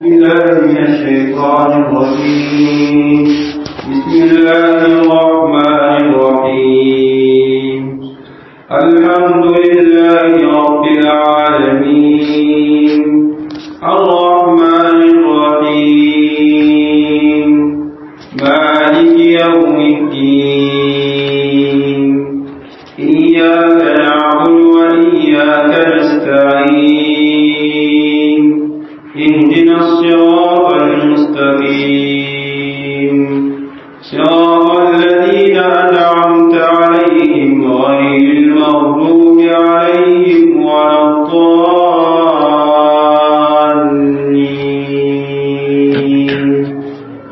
بالله من الشيطان الرجيم بسم الله الرحمن الرحيم الحمد لله رب العالمين الرحمن الرحيم مالك يوم الدين إياك نعبد وإياك نستعين اهدنا الصراط المستقيم صراط الذين أنعمت عليهم غير المغضوب عليهم ولا الضالين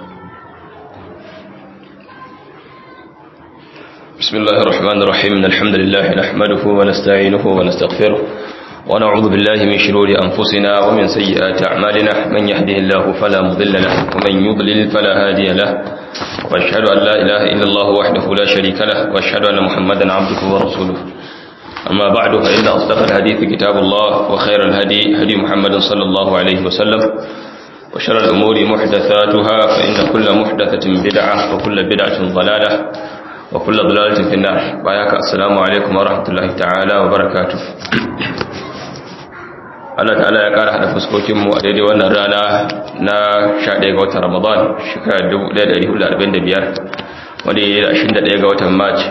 بسم الله الرحمن الرحيم إن الحمد لله نحمده ونستعينه ونستغفره ونعوذ بالله من شرور أنفسنا ومن سيئات أعمالنا من يهده الله فلا مضل له ومن يضلل فلا هادي له وأشهد أن لا إله إلا الله وحده لا شريك له وأشهد أن محمدا عبده ورسوله أما بعد فإن أصدق الحديث كتاب الله وخير الهدي هدي محمد صلى الله عليه وسلم وشر الأمور محدثاتها فإن كل محدثة بدعة وكل بدعة ضلالة وكل ضلالة في النار باياك السلام عليكم ورحمة الله تعالى وبركاته Allah ta'ala ya kara hada fuskokinmu a daidai wannan rana na 11 ga watan Ramadan shekarar 1445 wanda ya yi 21 ga watan March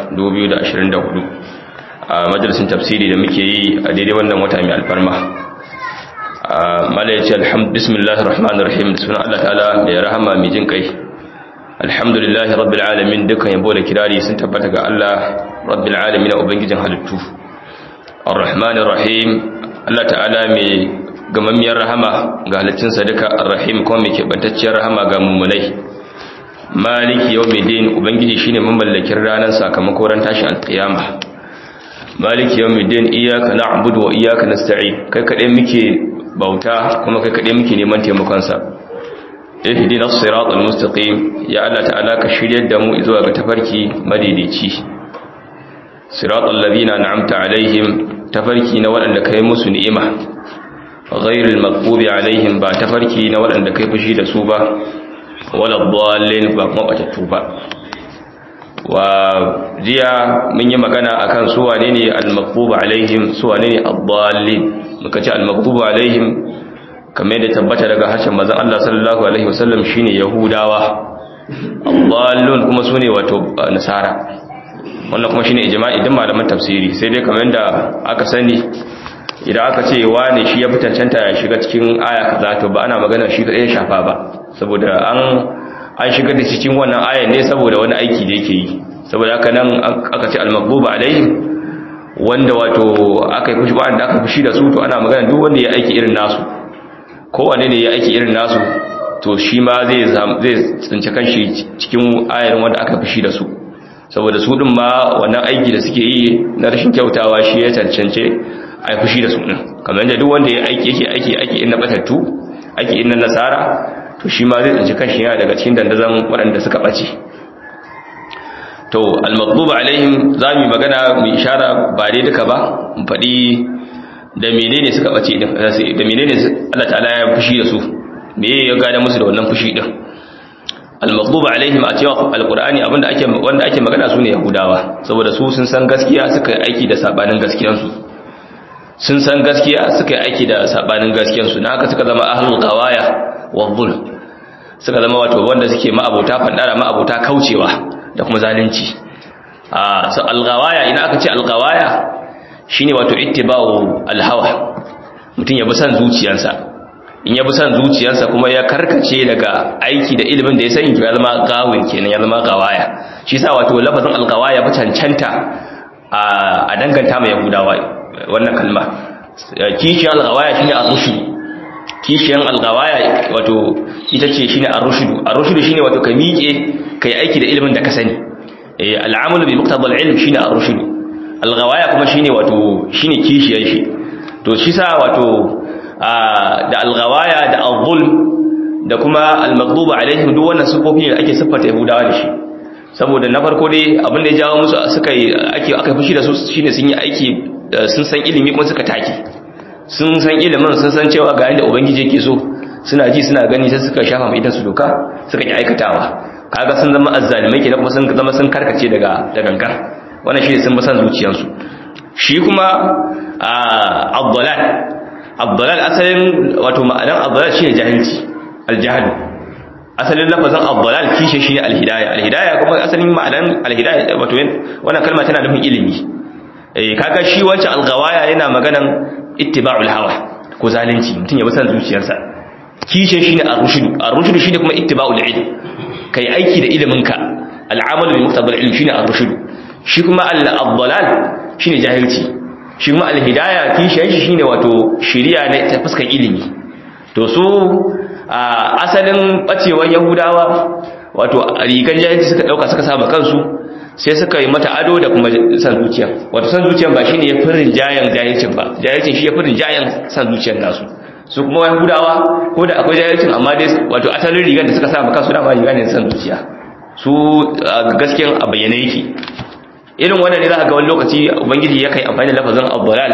2024 a majalisin tafsiri da muke yi a daidai wannan wata mai alfarma mala ya ce bismillahir rahmanir rahim da sunan Allah ta'ala da ya rahama mai jin kai alhamdulillahi rabbil alamin dukkan yabo da kirari sun tabbata ga Allah rabbil alamin ubangijin halittu arrahmanir rahim Allah ta'ala mai gamammiyar rahama ga halittunsa duka arrahim kuma mai kebantacciyar rahama ga mummunai maliki yawmiddin ubangiji shine mamallakin ranar sakamako ran tashin alqiyama maliki yawmiddin iyyaka na'budu wa iyyaka nasta'in kai kadai muke bauta kuma kai kadai muke neman taimakon sa ihdina as-siratal mustaqim ya Allah ta'ala ka shiryar da mu zuwa ga tafarki madaidaici siratal ladina an'amta alaihim tafarki na waɗanda kai musu ni'ima ghairil maghdubi alaihim ba tafarki na waɗanda kai fushi da su ba wala dallin ba kuma batattu ba wa jiya mun yi magana akan su wane ne al-maghdubi alaihim su wane ne ad-dallin muka ce al-maghdubi alaihim kamar yadda tabbata daga harshen manzon Allah sallallahu alaihi wasallam shine yahudawa dallun kuma sune wato nasara wannan kuma shine ijma'i din malaman tafsiri sai dai kamar yadda aka sani idan aka ce wane shi ya fitancanta ya shiga cikin aya kaza to ba ana magana shi kadai ya shafa ba saboda an an shigar da cikin wannan ayan ne saboda wani aiki da yake yi saboda haka nan aka ce al-maghdubi alaihim wanda wato aka yi fushi ba da aka fushi da su to ana magana duk wanda ya aiki irin nasu kowane ne ya aiki irin nasu to shi ma zai tsinci kanshi cikin ayar wanda aka fushi da su saboda su din ma wannan aiki da suke yi na rashin kyautawa shi ya cancance a fushi da su din kamar yadda duk wanda ya aiki yake aiki aiki in na batattu aiki in na nasara to shi ma zai tsinci kanshi yana daga cikin dandazon waɗanda suka ɓace to al-maghdubu alaihim za mu magana mu ishara ba dai duka ba mu faɗi da menene suka bace din da menene Allah ta'ala ya fushi da su me ya gada musu da wannan fushi din al-maghdub alaihim a cewa al-qur'ani abinda ake wanda ake magana su ne yahudawa saboda su sun san gaskiya suka yi aiki da sabanin gaskiyar su sun san gaskiya suka yi aiki da sabanin gaskiyar su na haka suka zama ahlul qawaya wa dhulm suka zama wato wanda suke ma'abota fadara ma'abota kaucewa da kuma zalunci a al-qawaya ina aka ce al-qawaya shine wato ittiba'u al-hawa mutum ya bi san zuciyarsa in ya bi san zuciyarsa kuma ya karkace daga aiki da ilimin da ya sani to ya zama gawin kenan ya zama gawaya shi yasa wato lafazin al-gawaya ba cancanta a danganta mai yahudawa wannan kalma kishiyan al-gawaya shine ar-rushd kishiyan al-gawaya wato ita ce shine ar-rushd ar-rushd shine wato ka miƙe kai aiki da ilimin da ka sani al-amalu bi muqtada al-ilm shine ar-rushd alghawaya kuma shine wato shine kishiyar shi to shi sa wato da alghawaya da al-zulm da kuma al-maghdubu alaihim duk wannan sifofi ne ake siffata yahudawa da shi saboda na farko dai abin da ya jawo musu suka yi ake aka fushi da su shine sun yi aiki sun san ilimi kuma suka take sun san ilimin sun san cewa ga yadda ubangiji yake so suna ji suna gani sai suka shafa mai idan su doka suka ki aikatawa kaga sun zama azzalimai kenan kuma sun zama sun karkace daga da gangar wannan shi ne sun basan zuciyarsu shi kuma abdalal abdalal asalin wato ma'anar abdalal shine jahilci aljahl asalin lafazin abdalal kishe shine alhidaya alhidaya kuma asalin ma'anar alhidaya wato wannan kalma tana nufin ilimi eh kaga shi wancan alghawaya yana maganan ittiba'ul hawa ko zalunci mutum ya bi san zuciyarsa kishe shine ar-rushd ar-rushd shine kuma ittiba'ul ilm kai aiki da iliminka al'amalu bi muqtadal ilm shine ar-rushd shi kuma al-dhalal shine jahilci shi kuma al-hidaya kishe shi shine wato shiriya ne ta fuskar ilimi to su asalin bacewan yahudawa wato rigan jahilci suka dauka suka saba kansu sai suka yi mata ado da kuma san zuciya wato san zuciyan ba shine ya firin jayan jahilcin ba jahilcin shi ya firin jayan san zuciyar nasu su kuma yahudawa ko da akwai jahilcin amma dai wato asalin rigan da suka sa maka su dama riga ne san zuciya su gaskiyan a bayyane yake irin wannan ne za ka ga wani lokaci ubangiji ya kai amfani da lafazin abdalal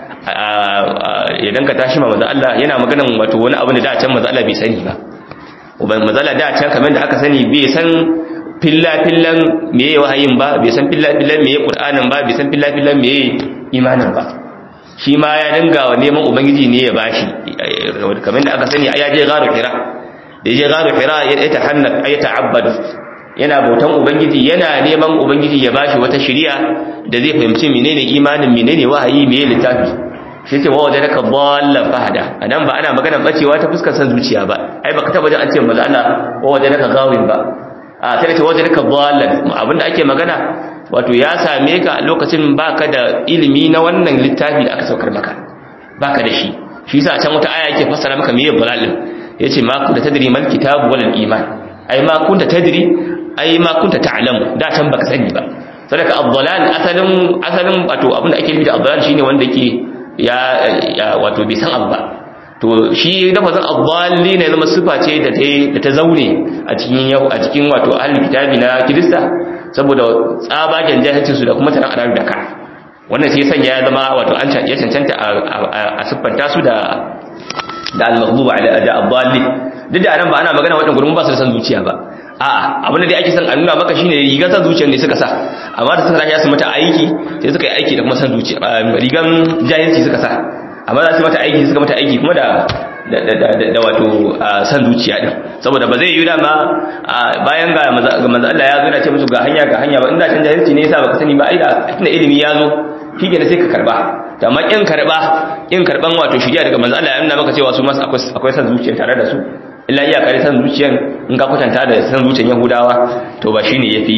idan ka tashi ma maza Allah yana maganan wato wani abu da da can maza Allah bai sani ba uban maza Allah da can kamar da aka sani bai san filla-fillan meye wahayin ba bai san filla-fillan meye ƙur'anin ba bai san filla-fillan meye imanin ba shi ma ya dinga wa neman ubangiji ne ya bashi kamar da aka sani ya je garo kira da ya je garo kira ya ta hannar ya ta'abbadu yana bautan ubangiji yana neman ubangiji ya bashi wata shiriya da zai fahimci menene imanin menene wahayi meye littafi shi ce wawa da ka ballan fahada anan ba ana magana bacewa ta fuskar san zuciya ba ai baka taba jin an ce maza Allah wawa da ka gawin ba a sai ce wajen ka ballan abinda ake magana wato ya same ka lokacin baka da ilimi na wannan littafi da aka saukar maka baka da shi shi yasa can wata aya yake fassara maka meye dalalin yace ma kunta tadri mal kitab wal iman ai ma kunta tadri ai ma kunta ta'lam da can baka sani ba sadaka ad-dalal asalin asalin wato abinda ake nufi da ad-dalal shine wanda yake ya wato bai san abu ba to shi lafazin addalli ne zama sifa ce da ta da ta zaune a cikin yau a cikin wato ahli kitabi na kirista saboda tsabagen jahilcin su da kuma taran arabi da ka wannan sai sanya ya zama wato an ya cancanta a siffanta su da da al-maghdub ala da addalli duk da anan ba ana magana wadannan gurin ba su da san zuciya ba a'a abin da dai ake son a nuna maka shine rigar san zuciyar ne suka sa amma da suka tashi su mata aiki sai suka yi aiki da kuma san zuciya rigan jahilci suka sa amma za su mata aiki suka mata aiki kuma da da wato san zuciya din saboda ba zai yi dama bayan ga manzo Allah ya zo yana ce musu ga hanya ga hanya ba inda can jahilci ne yasa baka sani ba ai da tunda ilimi ya zo shikenan sai ka karba to amma kin karba kin karban wato shiriya daga manzo Allah ya nuna maka cewa su masu akwai akwai san zuciya tare da su illa iya kare san zuciyan in ka kwatanta da san zuciyan Yahudawa to ba shine yafi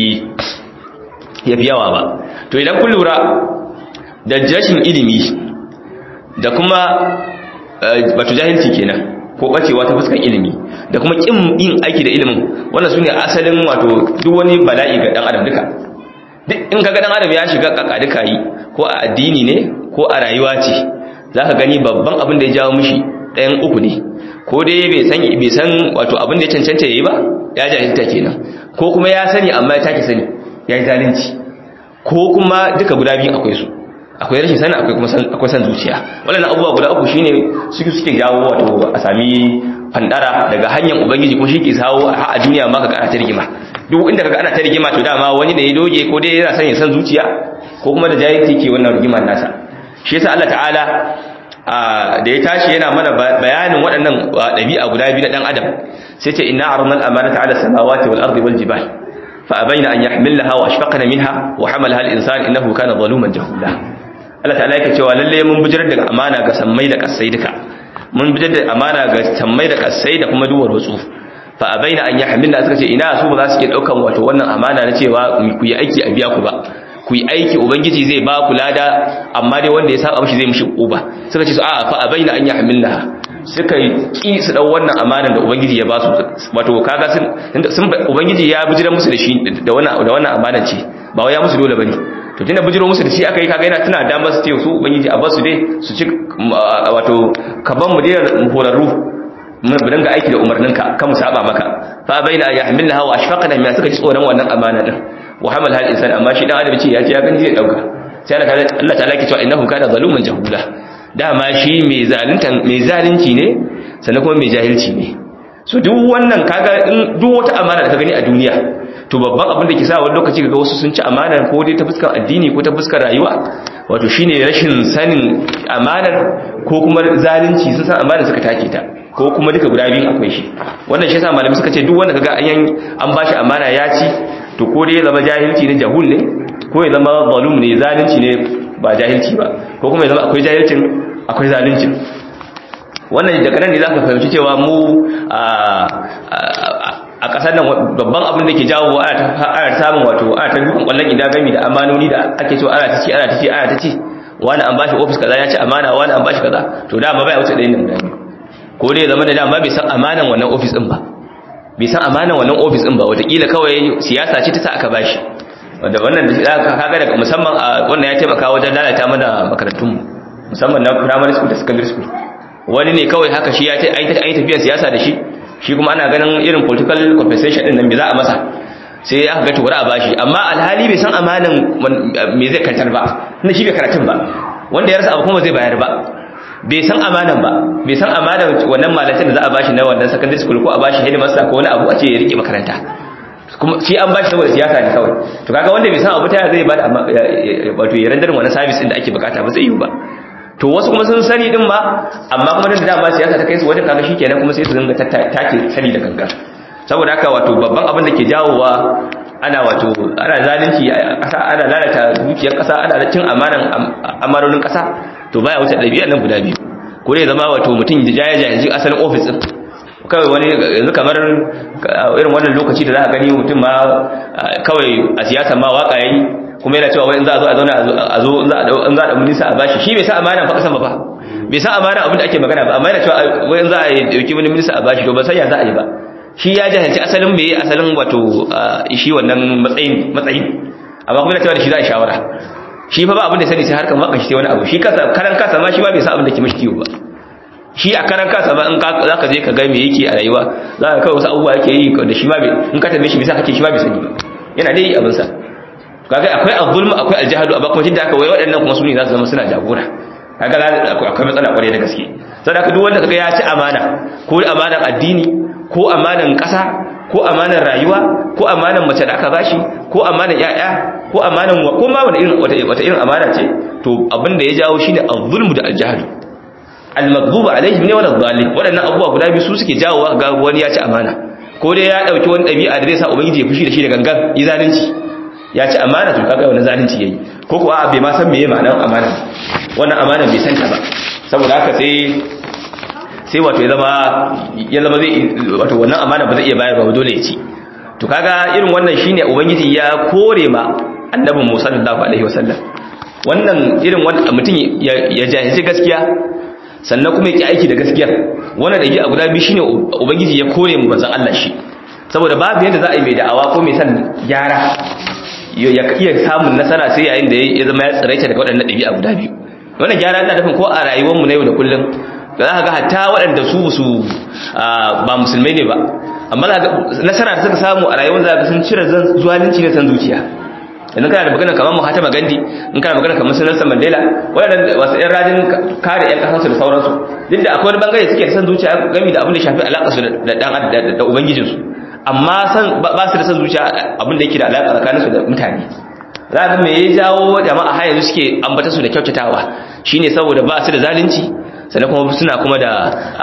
yafi yawa ba to idan kun lura da jashin ilimi da kuma wato jahilci kenan ko bacewa ta fuskan ilimi da kuma kin yin aiki da ilimin wannan sune asalin wato duk wani bala'i ga dan adam duka duk in kaga dan adam ya shiga kaka duka yi ko a addini ne ko a rayuwa ce zaka gani babban abin da ya jawo mishi ɗayan uku ne ko dai bai san bai san wato abin da ya cancanta yayi ba ya jahilta kenan ko kuma ya sani amma ya take sani ya yi zalunci ko kuma duka guda biyu akwai su akwai rashin sani akwai kuma akwai san zuciya wannan abubuwa guda uku shine suke suke jawo wato a sami fandara daga hanyar ubangiji kuma shi ke sawo a duniya ma kaga ana ta rigima duk inda kaga ana ta rigima to dama wani ne ya doge ko dai yana son ya san zuciya ko kuma da jahilci ke wannan rigimar nasa shi yasa Allah ta'ala da ya tashi yana mana bayanin waɗannan ɗabi'a guda biyu na ɗan adam sai ce inna arnal amanata ala samawati wal ardi wal jibal fa abaina an yahmilnaha wa ashfaqna minha wa hamalaha al insan innahu kana zaluman jahula Allah ta'ala yake cewa lalle mun bijirar da amana ga sammai da kasai duka mun bijirar da amana ga sammai da kasai da kuma duwar watsu fa abaina an yahmilna suka ce ina su ba za su iya daukan wato wannan amana na cewa ku yi aiki a biya ku ba ku yi aiki ubangiji zai ba ku lada amma dai wanda ya saba mishi zai mishi uba suka ce su a'a fa abaina an yahmilna suka ki su dau wannan amanan da ubangiji ya ba su wato kaga sun sun ubangiji ya bijira musu da shi da wannan da wannan amanan ce ba wai ya musu dole bane to tunda bijiro musu da shi aka yi kaga yana tana damar su ce su ubangiji a basu dai su ci wato kaban mu dai horarru mun bi dinga aiki da umarninka kan mu saba maka fa baina yahmilnaha wa ashfaqna min suka ji tsoron wannan amana din wa hamal hal insan amma shi dan adam ce ya ji ya gani zai dauka sai Allah ta'ala ke cewa innahu kana zaluman jahula dama shi mai zalunta mai zalunci ne sannan kuma mai jahilci ne so duk wannan kaga in duk wata amana da ka gani a duniya to babban abin da ke sa wani lokaci kaga wasu sun ci amana ko dai ta fuskar addini ko ta fuskar rayuwa wato shine rashin sanin amanar ko kuma zalunci sun san amanar suka take ta ko kuma duka guda biyun akwai shi wannan shi yasa malamai suka ce duk wanda kaga an an bashi amana ya ci to ko dai ya zama jahilci ne jahul ne ko ya zama zalum ne zalunci ne ba jahilci ba ko kuma ya zama akwai jahilcin akwai zaluncin wannan daga nan ne za ka fahimci cewa mu a ƙasar nan babban abin da ke jawo ana samun wato ana ta dukan ƙwallon idan gami da amanoni da ake cewa ana ta ci ana ta ci ana ta ci wani an bashi ofis kaza ya ci amana wani an bashi kaza to dama bai wuce ɗayan nan guda ko dai zama da dama bai san amanan wannan ofis ɗin ba bai san amanan wannan ofis ɗin ba wataƙila kawai siyasa ce ta sa aka bashi wanda wannan da kaga daga musamman a wannan ya taimaka wajen lalata mana makarantunmu musamman na primary school da secondary school wani ne kawai haka shi ya ta yi tafiyar siyasa da shi shi kuma ana ganin irin political compensation din nan me za a masa sai aka ga tuwara a bashi amma alhali bai san amanan me zai kantar ba na shi bai karatun ba wanda ya rasa abu kuma zai bayar ba bai san amanan ba bai san amanan wannan malatin da za a bashi na wannan secondary school ko a bashi headmaster ko wani abu a ce ya rike makaranta kuma shi an bashi saboda siyasa ne kawai to kaga wanda bai san abu ta zai ba da wato ya rendar wannan service din da ake bukata ba zai yi ba to wasu kuma sun sani din ba amma kuma da dama siyasa ta kai su wajen kaga shikenan kuma sai su dinga take sani da gangan saboda haka wato babban abin da ke jawowa ana wato ana zalunci a ƙasa ana lalata dukiyar ƙasa ana cin amanan amaronin ƙasa to baya wuce ɗabi'a nan guda biyu ko dai zama wato mutum ya jaya jaya asalin ofis din kawai wani yanzu kamar irin wannan lokaci da za a gani mutum ma kawai a siyasa ma waka yayi kuma yana cewa wai in za a zo a zauna a zo in za a da minista a bashi shi bai sa amana fa kasan ba bai sa amana abin da ake magana ba amma yana cewa wai in za a dauki wani minista a bashi to ba sai ya za a yi ba shi ya jahilci asalin me asalin wato shi wannan matsayin matsayin amma kuma yana cewa da shi za a shawara shi fa ba abin da sani sai harkar maka shi sai wani abu shi kasa karan kasa ma shi ba bai sa abin da ke mishi kiwo ba shi a karan kasa ba in za ka je ka ga me yake a rayuwa za ka kawai wasu abubuwa yake yi da shi ma in ka tambaye shi bisa kake shi ma bai sani ba yana dai yi abinsa kaga akwai azzulm akwai aljahalu amma kuma tunda aka wai waɗannan kuma su ne za su zama suna jagora kaga akwai matsala kwarai da gaske saboda haka duk wanda kaga ya ci amana ko amanan addini ko amanan ƙasa ko amanan rayuwa ko amanan mace da aka bashi ko amanan ƴaƴa ko amanan ko ma wani irin wata irin amana ce to abin da ya jawo shine azzulmu da aljahalu al-maghdubu alaihim ne wala dhalim waɗannan abubuwa guda biyu su suke jawo ga wani ya ci amana ko dai ya dauki wani ɗabi'a da zai sa ubangiji ya fushi da shi da gangan yi zalunci ya ci amana to kaga wani zalunci yayi ko kuwa bai ma san meye ma'anar amana wannan amana bai san ta ba saboda haka sai sai wato ya zama ya zama zai wato wannan amana ba zai iya bayar ba dole ya ci to kaga irin wannan shine ubangiji ya kore ma annabi Musa sallallahu alaihi wasallam wannan irin wannan mutum ya jahilci gaskiya sannan kuma ya ki aiki da gaskiya wannan da a guda biyu shine ubangiji ya kore mu manzon Allah shi saboda babu yadda za a yi mai da'awa ko mai san gyara ya iya samun nasara sai yayin da ya zama ya tsiraita daga waɗannan ɗabi'a guda biyu wannan gyara ta nufin ko a rayuwarmu na yau da kullum da za ka ga hatta waɗanda su su ba musulmai ne ba amma nasara da suka samu a rayuwar za ka sun cire zuwalinci na san zuciya idan kana da magana kamar Mahatma Gandhi in kana magana kamar Nelson Mandela waɗannan wasu ƴan rajin kare ƴan ƙasarsu da sauransu duk da akwai wani bangare suke da san zuciya game da abin da shafi alaƙa su da ɗan da ubangijinsu amma san ba su da san zuciya abin da yake da alaƙa tsakaninsu da mutane za ga me ya jawo jama'a har yanzu suke ambata su da kyautatawa shine saboda ba su da zalunci sannan kuma suna kuma da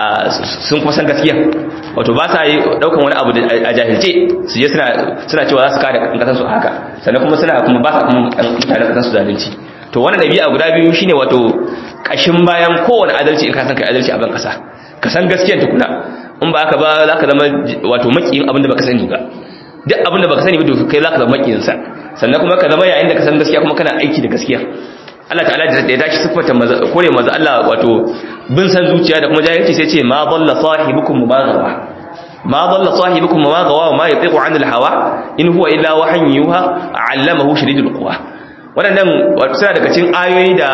sun kuma san gaskiya wato ba sa yi daukan wani abu a jahilce su je suna suna cewa za su kare kasan su haka sannan kuma suna kuma ba sa kuma mutane kasan su zalunci to wannan dabi'a guda biyu shine wato kashin bayan kowane adalci in ka san kai adalci a ban kasa ka san gaskiyar tukuna in ba haka ba za ka zama wato makiyin abin da baka sani ba duk abin da baka sani ba to kai za ka zama makiyin sa sannan kuma ka zama yayin da ka san gaskiya kuma kana aiki da gaskiya Allah ta'ala da ya tashi siffata kore maza Allah wato bin san zuciya da kuma jahilci sai ce ma dalla sahibukum ma gawa ma dalla sahibukum ma gawa wa ma yatiqu anil hawa in huwa illa wahyin yuha allamahu shadidul quwa waɗannan suna daga cikin ayoyi da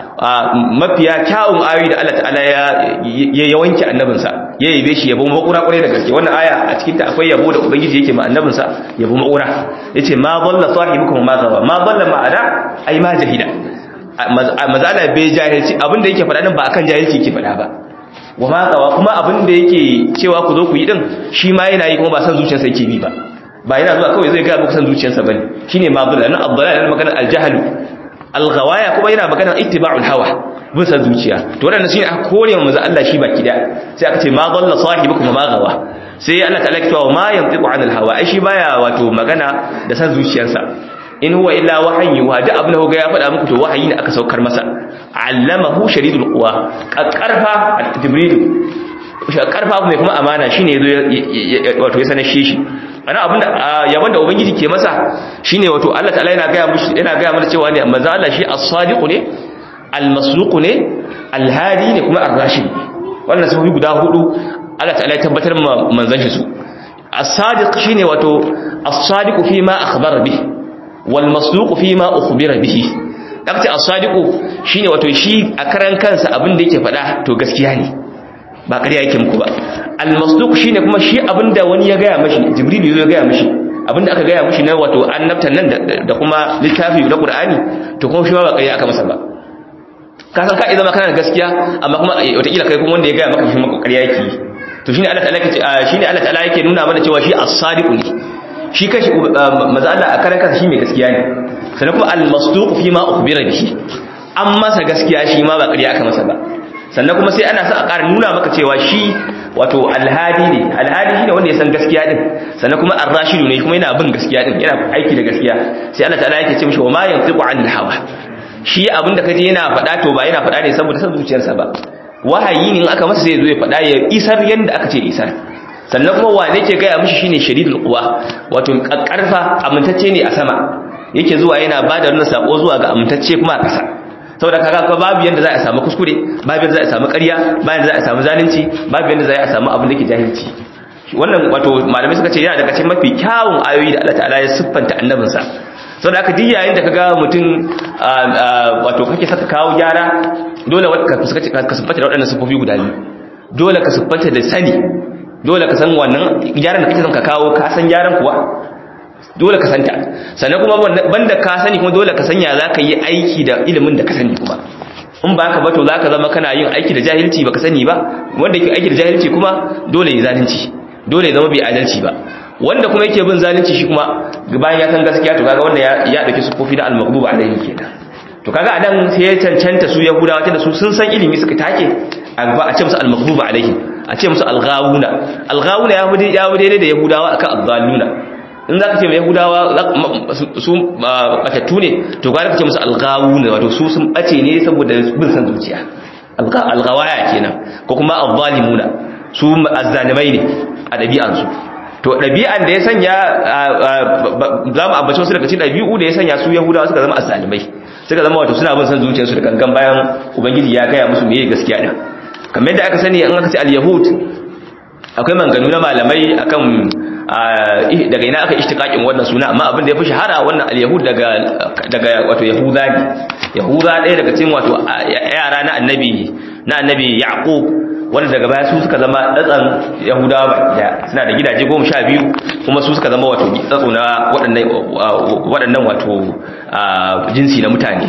mafiya kyawun ayoyi da Allah ta'ala ya yawanki annabinsa ya yabe shi yabo makura kwarai da gaske wannan aya a cikin ta akwai yabo da ubangiji yake ma annabinsa yabo makura yace ma dalla sahibukum ma gawa ma dalla ma'ana ai ma jahida mazala bai jahilci abinda yake faɗa nan ba akan jahilci yake faɗa ba wa ma gawa kuma abin da yake cewa ku zo ku yi din shi ma yana yi kuma ba san zuciyarsa yake bi ba ba yana zuwa kawai zai ga muku san zuciyarsa bane shine ma dole nan abdalal yana magana aljahalu alghawaya kuma yana magana ittiba'ul hawa bin san zuciya to wannan shine aka kore manzo Allah shi baki da sai aka ce ma dalla sahibukum ma gawa sai Allah ta'ala ya cewa ma yantiqu anil hawa ai shi baya wato magana da san zuciyarsa in huwa illa wahyi wa da abin da ya faɗa muku to wahayi ne aka saukar masa allamahu shadidul quwa karfa jibril karfa mai kuma amana shine yazo wato ya sanar shi shi ana abin da yaban da ubangiji ke masa shine wato Allah ta'ala yana ga mushi yana ga mana cewa ne manzo Allah shi as-sadiq ne al-masluq ne al-hadi ne kuma ar-rashid wannan sifofi guda hudu Allah ta'ala ya tabbatar ma manzon shi su as-sadiq shine wato as-sadiq fi ma akhbara bihi wal masluq fi ma ukhbira bihi dakta as-sadiq shine wato shi a karan kansa abin da yake faɗa to gaskiya ne ba ƙarya yake muku ba al-masduq shine kuma shi abinda wani ya gaya mashi jibril ya gaya mashi abinda aka gaya mashi na wato annabtan nan da kuma littafi na qur'ani to kuma shi ba ƙarya aka masa ba ka san ka idan kana da gaskiya amma kuma wataƙila kai kuma wanda ya gaya maka shi maka ƙarya yake to shine Allah ta'ala yake shine Allah ta'ala yake nuna mana cewa shi as-sadiq ne shi kashi maza Allah a karan kansa shi mai gaskiya ne sannan kuma al-masduq fi ma ukhbira bihi an masa gaskiya shi ma ba ƙarya aka masa ba sannan kuma sai ana son a ƙara nuna maka cewa shi wato alhadi ne alhadi shine wanda ya san gaskiya din sannan kuma ar-rashidu ne kuma yana bin gaskiya din yana aiki da gaskiya sai Allah ta'ala yake ce mishi wa ma yantiqu anil hawa shi abinda kaje yana faɗa to ba yana faɗa ne saboda san zuciyarsa ba wahayi ne in aka masa sai ya zo ya faɗa ya isar yanda aka ce isar sannan kuma wane ke gaya mishi shine shadidul quwa wato karfa amintacce ne a sama yake zuwa yana bada wannan sako zuwa ga amintacce kuma a ƙasa saboda kaga ka babu yanda za a samu kuskure babu yanda za a samu ƙarya babu yanda za a samu zalunci babu yanda za a samu abin da ke jahilci wannan wato malamai suka ce yana daga cikin mafi kyawun ayoyi da Allah ta'ala ya siffanta annabinsa saboda haka duk yayin da kaga mutum wato kake saka kawo gyara dole ka siffanta da waɗannan siffofi guda biyu dole ka siffanta da sani dole ka san wannan gyaran da kake son ka kawo ka san gyaran kuwa dole ka santa sannan kuma banda ka sani kuma dole ka sanya za ka yi aiki da ilimin da ka sani kuma in ba ka bato za ka zama kana yin aiki da jahilci ba ka sani ba wanda ke aiki da jahilci kuma dole ya zalunci dole ya zama bai adalci ba wanda kuma yake bin zalunci shi kuma bayan ya san gaskiya to kaga wanda ya dauki sufofi na al-maghdubi alaihim kenan to kaga anan sai ya cancanta su yahudawa tunda su sun san ilimi suka take a ba a ce musu al-maghdubi alaihim a ce musu al-ghawuna al-ghawuna ya bude ya bude da yahudawa akan ad-dalluna in za ka ce mai yahudawa su batattu ne to gwada ka ce musu algawuna wato su sun bace ne saboda bin san zuciya algawaya kenan ko kuma azzalimuna su azzalimai ne a ɗabi'ansu to ɗabi'an da ya sanya za mu ambaci wasu daga cikin ɗabi'u da ya sanya su yahudawa suka zama azzalimai suka zama wato suna bin san zuciyarsu da gangan bayan ubangiji ya gaya musu meye gaskiya din kamar yadda aka sani an aka ce al-yahud akwai manganu na malamai akan daga ina aka ishtiqaqin wannan suna amma abin da yafi shahara wannan al-yahud daga daga wato yahuda ne yahuda ɗaya daga cikin wato yara na annabi na annabi yaqub wanda daga baya su suka zama tsatsan yahudawa ba da suna da gidaje 12 kuma su suka zama wato tsatso na waɗannan waɗannan wato jinsi na mutane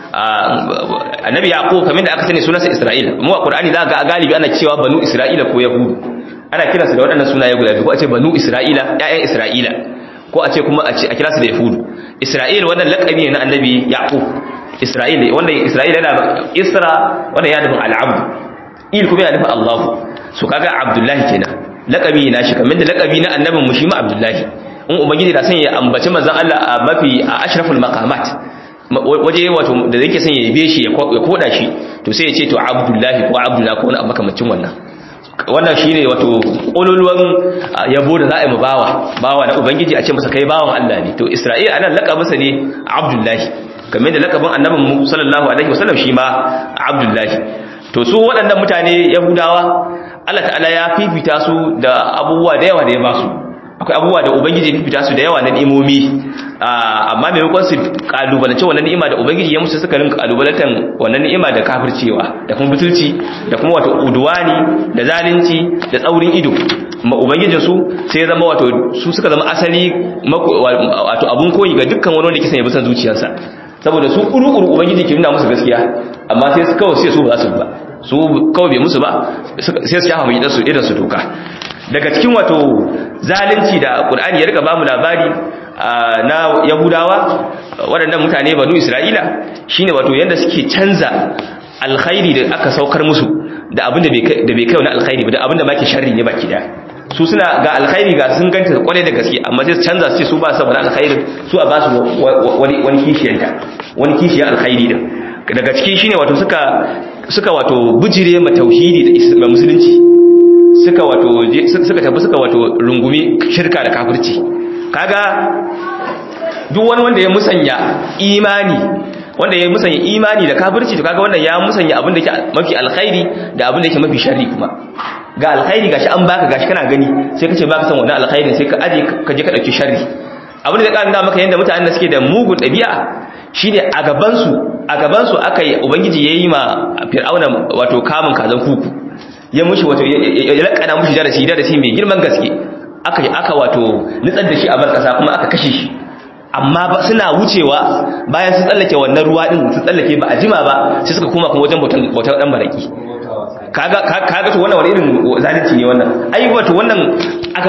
annabi yaqub kamar da aka sani sunansa isra'ila mu a qur'ani za ga galibi ana cewa banu isra'ila ko yahudu ana kiransu da waɗannan sunaye guda biyu ko a ce banu isra'ila ƴaƴan isra'ila ko a ce kuma a ce a kira su da yahudu isra'il wannan laƙabi ne na annabi yaqub isra'il wanda isra'ila yana isra wanda ya nufin al'abdu il kuma yana nufin allah su kaga abdullahi kenan laƙabi na shi kamar da laƙabi na annabin mu shi ma abdullahi in ubangiji da son ya ambaci manzon Allah a mafi a ashraful maqamat waje wato da yake son ya yabe shi ya koda shi to sai ya ce to abdullahi ko abdullahi ko wani abu makamancin wannan wannan shine wato ƙololuwan yabo da za a yi mu bawa bawa na ubangiji a ce masa kai bawan Allah ne to Isra'il anan lakabinsa ne Abdullahi kamar da lakabin annabin mu sallallahu alaihi wasallam shi ma Abdullahi to su waɗannan mutane Yahudawa Allah ta'ala ya fifita su da abubuwa da yawa da ya ba su akwai abubuwa da ubangiji ya fifita su da yawa na ni'imomi amma maimakon su kalubalance wannan ni'ima da ubangiji ya musu suka rinka kalubalantan wannan ni'ima da kafircewa da kuma butulci da kuma wato udwani da zalunci da tsaurin ido ma ubangijin su sai ya zama wato su suka zama asali wato abun koyi ga dukkan wani wanda ke sanya bisan zuciyarsa saboda su kuru-kuru ubangiji ke nuna musu gaskiya amma sai su kawai sai su ba za su ba su kawai bai musu ba sai su shafa mai idan su idan su doka daga cikin wato zalunci da Qur'ani ya rika ba mu labari na Yahudawa waɗannan mutane banu Isra'ila shine wato yanda suke canza alkhairi da aka saukar musu da abin da bai kai wani alkhairi ba da abin da ma ke sharri ne baki daya su suna ga alkhairi ga sun ganta kwarai da gaske amma sai su canza su ce su ba su wani alkhairin su a ba su wani wani kishiyanta wani kishiyar alkhairi din daga ciki shine wato suka suka wato bujire ma tauhidi da musulunci suka wato suka tafi suka wato rungumi shirka da kafirci kaga duk wani wanda ya musanya imani wanda ya musanya imani da kafirci to kaga wannan ya musanya abin da yake mafi alkhairi da abin da yake mafi sharri kuma ga alkhairi gashi an baka gashi kana gani sai kace baka san wannan alkhairin sai ka aje ka je ka dauki sharri abin da zai maka yanda mutanen da suke da mugun dabi'a shine a gaban su a gaban su akai ubangiji yayi ma fir'auna wato kamun kazan kuku ya mushi wato ya lakana mushi darasi darasi mai girman gaske aka aka wato nitsar da shi a barkasa kuma aka kashe shi amma ba suna wucewa bayan sun tsallake wannan ruwa din sun tsallake ba a jima ba sai suka koma kuma wajen bautar dan baraki kaga kaga to wannan wani irin zalunci ne wannan ai wato wannan aka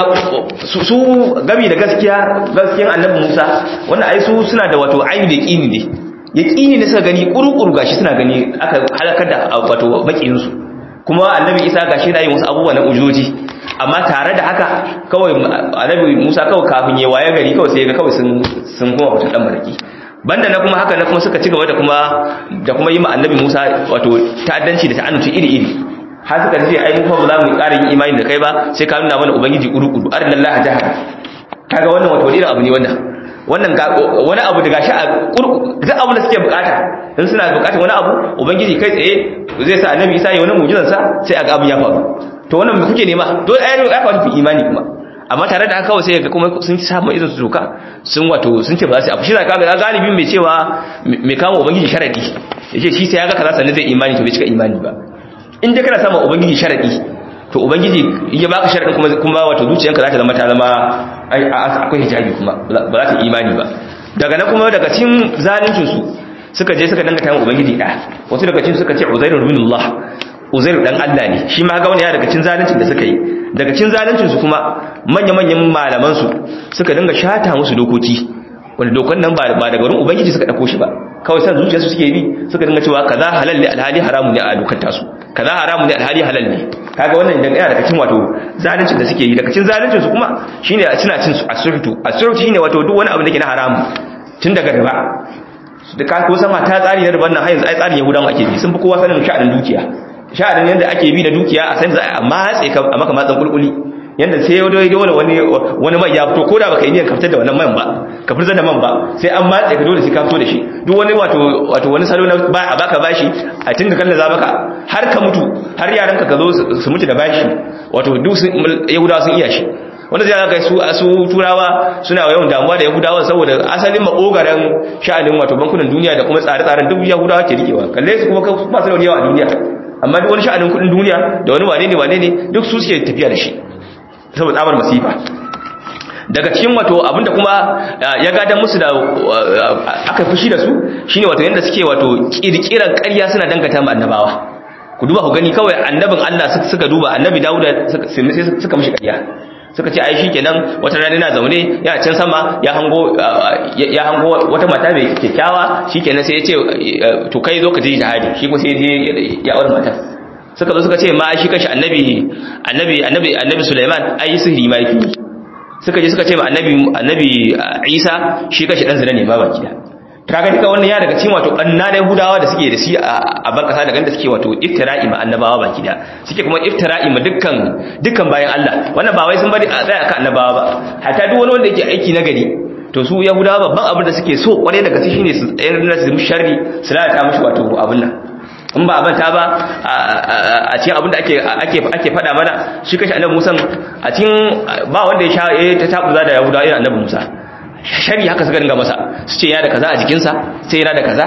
su gami da gaskiya gaskiyan annabi Musa wannan ai su suna da wato aini da yaqini ne yaqini ne suka gani kurukuru gashi suna gani aka halakar da wato bakin su kuma annabi Isa gashi da yin wasu abubuwa na ujoji amma tare da haka kawai annabi Musa kawai kafin ya waye gari kawai sai ga kawai sun sun kuma wata dan baraki banda na kuma haka na kuma suka ci gaba da kuma da kuma yi ma annabi Musa wato ta'addanci da ta'annuci iri iri har suka ce ai mu fa ba za mu ƙara yin imani da kai ba sai ka nuna mana ubangiji kuru-kuru arnallaha jahara kaga wannan wato irin abu ne wannan wannan wani abu da gashi a duk abu da suke bukata in suna bukatar wani abu ubangiji kai tsaye zai sa annabi Isa ya wani mu'jizar sa sai a ga abin ya faru to wannan me kuke nema dole ai ya faru fi imani kuma amma tare da haka kawai sai ga kuma sun samu irin su doka sun wato sun ce ba za su abu shi zaka ga galibin mai cewa mai kama ubangiji sharadi yace shi sai ya ga kaza sannan zai imani to bai cika imani ba in dai kana samun ubangiji sharadi to ubangiji in ya baka sharadin kuma kuma wato zuciyanka za ta zama ta zama akwai hijabi kuma ba za ta imani ba daga nan kuma daga cikin zaluncin su suka je suka danga tayin ubangiji da wasu daga cikin suka ce uzairu binullah uzairu dan Allah ne shi ma ga wani ya daga cikin zaluncin da suka yi daga cikin zaluncin su kuma manya-manyan malaman su suka dinga shata musu dokoki wanda dokan nan ba daga wurin ubangiji suka dauko shi ba kawai san zuciyarsu suke bi suka dinga cewa kaza halal ne alhali haramu ne a dokar tasu kaza haramu ne alhali halal ne kaga wannan idan yana daga cikin wato zaluncin da suke yi daga cikin zaluncin su kuma shine suna cin su asurtu asurtu shine wato duk wani abu da ke na haramu tun daga riba da ka ko sama ta tsari na riban nan har yanzu ai tsarin yahudan ake bi sun fi kowa sanin sha'anin dukiya sha'anin yadda ake bi da dukiya a san za a matse ka a maka matsan kulkuli yanda sai yau dole dole wani wani mai ya fito ko da baka yi niyyar kaftar da wannan man ba ka fitar da man ba sai an matse ka dole sai ka fito da shi duk wani wato wato wani salo na ba a baka bashi a tinga kallon za maka har ka mutu har yaranka ka zo su mutu da bashi wato duk yahudawa sun iya shi wanda zai ga su su turawa suna yawan damuwa da yahudawa saboda asalin makogaran sha'anin wato bankunan duniya da kuma tsare-tsaren duk yahudawa ke rikewa kalle su kuma ba su da yawa a duniya amma duk wani sha'anin kudin duniya da wani wane ne wane ne duk su suke tafiya da shi saboda tsabar masifa daga cikin wato abinda kuma ya gadan musu da aka fushi da su shine wato yanda suke wato kirkiran ƙarya suna dangata ma annabawa ku duba ku gani kawai annabin Allah suka duba annabi Dawuda sai suka mishi ƙarya suka ce ai shikenan wata rana yana zaune yana can sama ya hango ya hango wata mata mai kyakkyawa shikenan sai ya ce to kai zo ka je jihadi shi kuma sai ya je ya aure matar suka zo suka ce ma shi kashi annabi annabi annabi annabi Sulaiman ai sihiri ma yake suka je suka ce ma annabi annabi Isa shi kashi dan zina ne ba baki da kaga duka wannan ya daga cikin wato banna da Yahudawa da suke da shi a ban kasa daga da suke wato iftira'i ma annabawa baki da suke kuma iftira'i ma dukkan dukkan bayan Allah wannan ba wai sun bari a tsaya akan annabawa ba hatta duk wani wanda yake aiki na gari to su Yahudawa babban abin da suke so kware daga shi shine su tsayar da su sharri su lalata mishi wato abin nan in ba abanta ba a cikin abin da ake ake ake faɗa mana shi kashi annabi Musa a cikin ba wanda ya sha ta tabuza da Yahudawa irin annabi Musa shari haka suka dinga masa su ce ya da kaza a jikinsa sai yana da kaza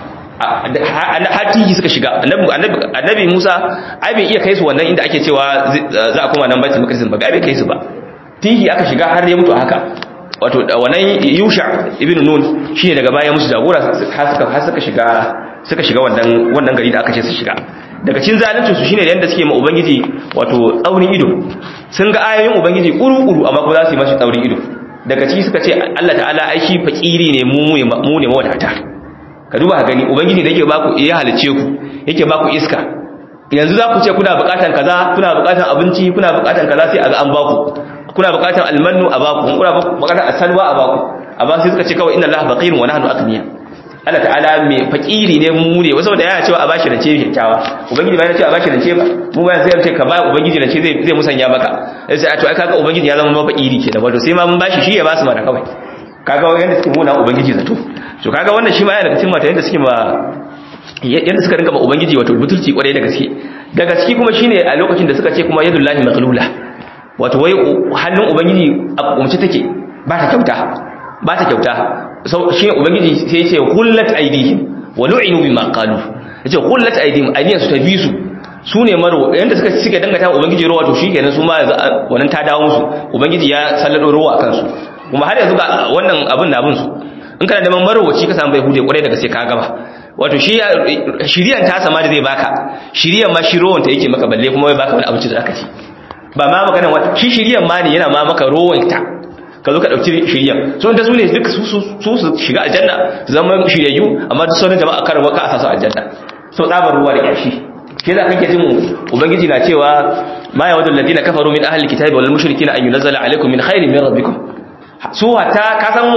hatiji suka shiga annabi musa ai bai iya kai su wannan inda ake cewa za a koma nan baitul maqdis ba bai kai su ba tihi aka shiga har ya mutu haka wato wannan yusha ibn nun shine daga baya musu jagora har suka har suka shiga suka shiga wannan wannan gari da aka ce su shiga daga cikin zalunci su shine yanda suke ma ubangiji wato tsaurin ido sun ga ayoyin ubangiji kuru-kuru amma kuma za su yi mashi tsaurin ido daga ciki suka ce Allah ta'ala ai shi fakiri ne mu mu ne mawadata ka duba ka gani ubangiji da yake baku ya halice ku yake baku iska yanzu za ku ce kuna bukatan kaza kuna bukatan abinci kuna bukatan kaza sai a ga an baku kuna bukatan almannu a baku kuna bukatan asalwa a baku amma sai suka ce kawai inna allaha faqirun wa nahnu aghniya Allah ta'ala mai fakiri ne mu ne wasu da yana cewa a bashi rance kyakkyawa ubangiji ba yana cewa a bashi rance ba mu ba sai ce ka ba ubangiji rance zai zai musanya maka sai a to ai kaga ubangiji ya zama ma fakiri kenan wato sai ma mun bashi shi ya ba su mana kawai kaga yanda suke muna ubangiji zato to kaga wannan shi ma yana daga cikin mata yanda suke ma yanda suka rinka ma ubangiji wato butulci kwarai da gaske da gaske kuma shine a lokacin da suka ce kuma yadullahi maghlula wato wai hannun ubangiji a kumce take ba ta kyauta ba ta kyauta shi ne ubangiji sai ya ce hullat aidihim wa lu'inu bima qalu yace hullat aidihim aidiyan su ta bi su su ne maro yanda suka suke dangata ubangiji ruwa to shikenan su ma wannan ta dawo musu ubangiji ya sallado ruwa akan su kuma har yanzu ga wannan abin na abin su in kana neman marowaci ka samu bai hude kwarai daga sai ka gaba wato shi shiriyan ta sama da zai baka shiriyan ma shi ruwan ta yake maka balle kuma bai baka wani abinci da aka ci ba ma magana wata shi shiriyan ma ne yana ma maka ruwan ta ka zo ka ɗauki shirya so da su ne duka su su shiga aljanna su zama shiryayyu amma duk sauran jama'a kar waka a sasu aljanna so tsabar ruwa da yashi ke za ka ke jin ubangiji na cewa ma ya wadda ladina kafaru min ahli kitabi wal mushrikin an yunzala alaikum min khairin min rabbikum su wata ka san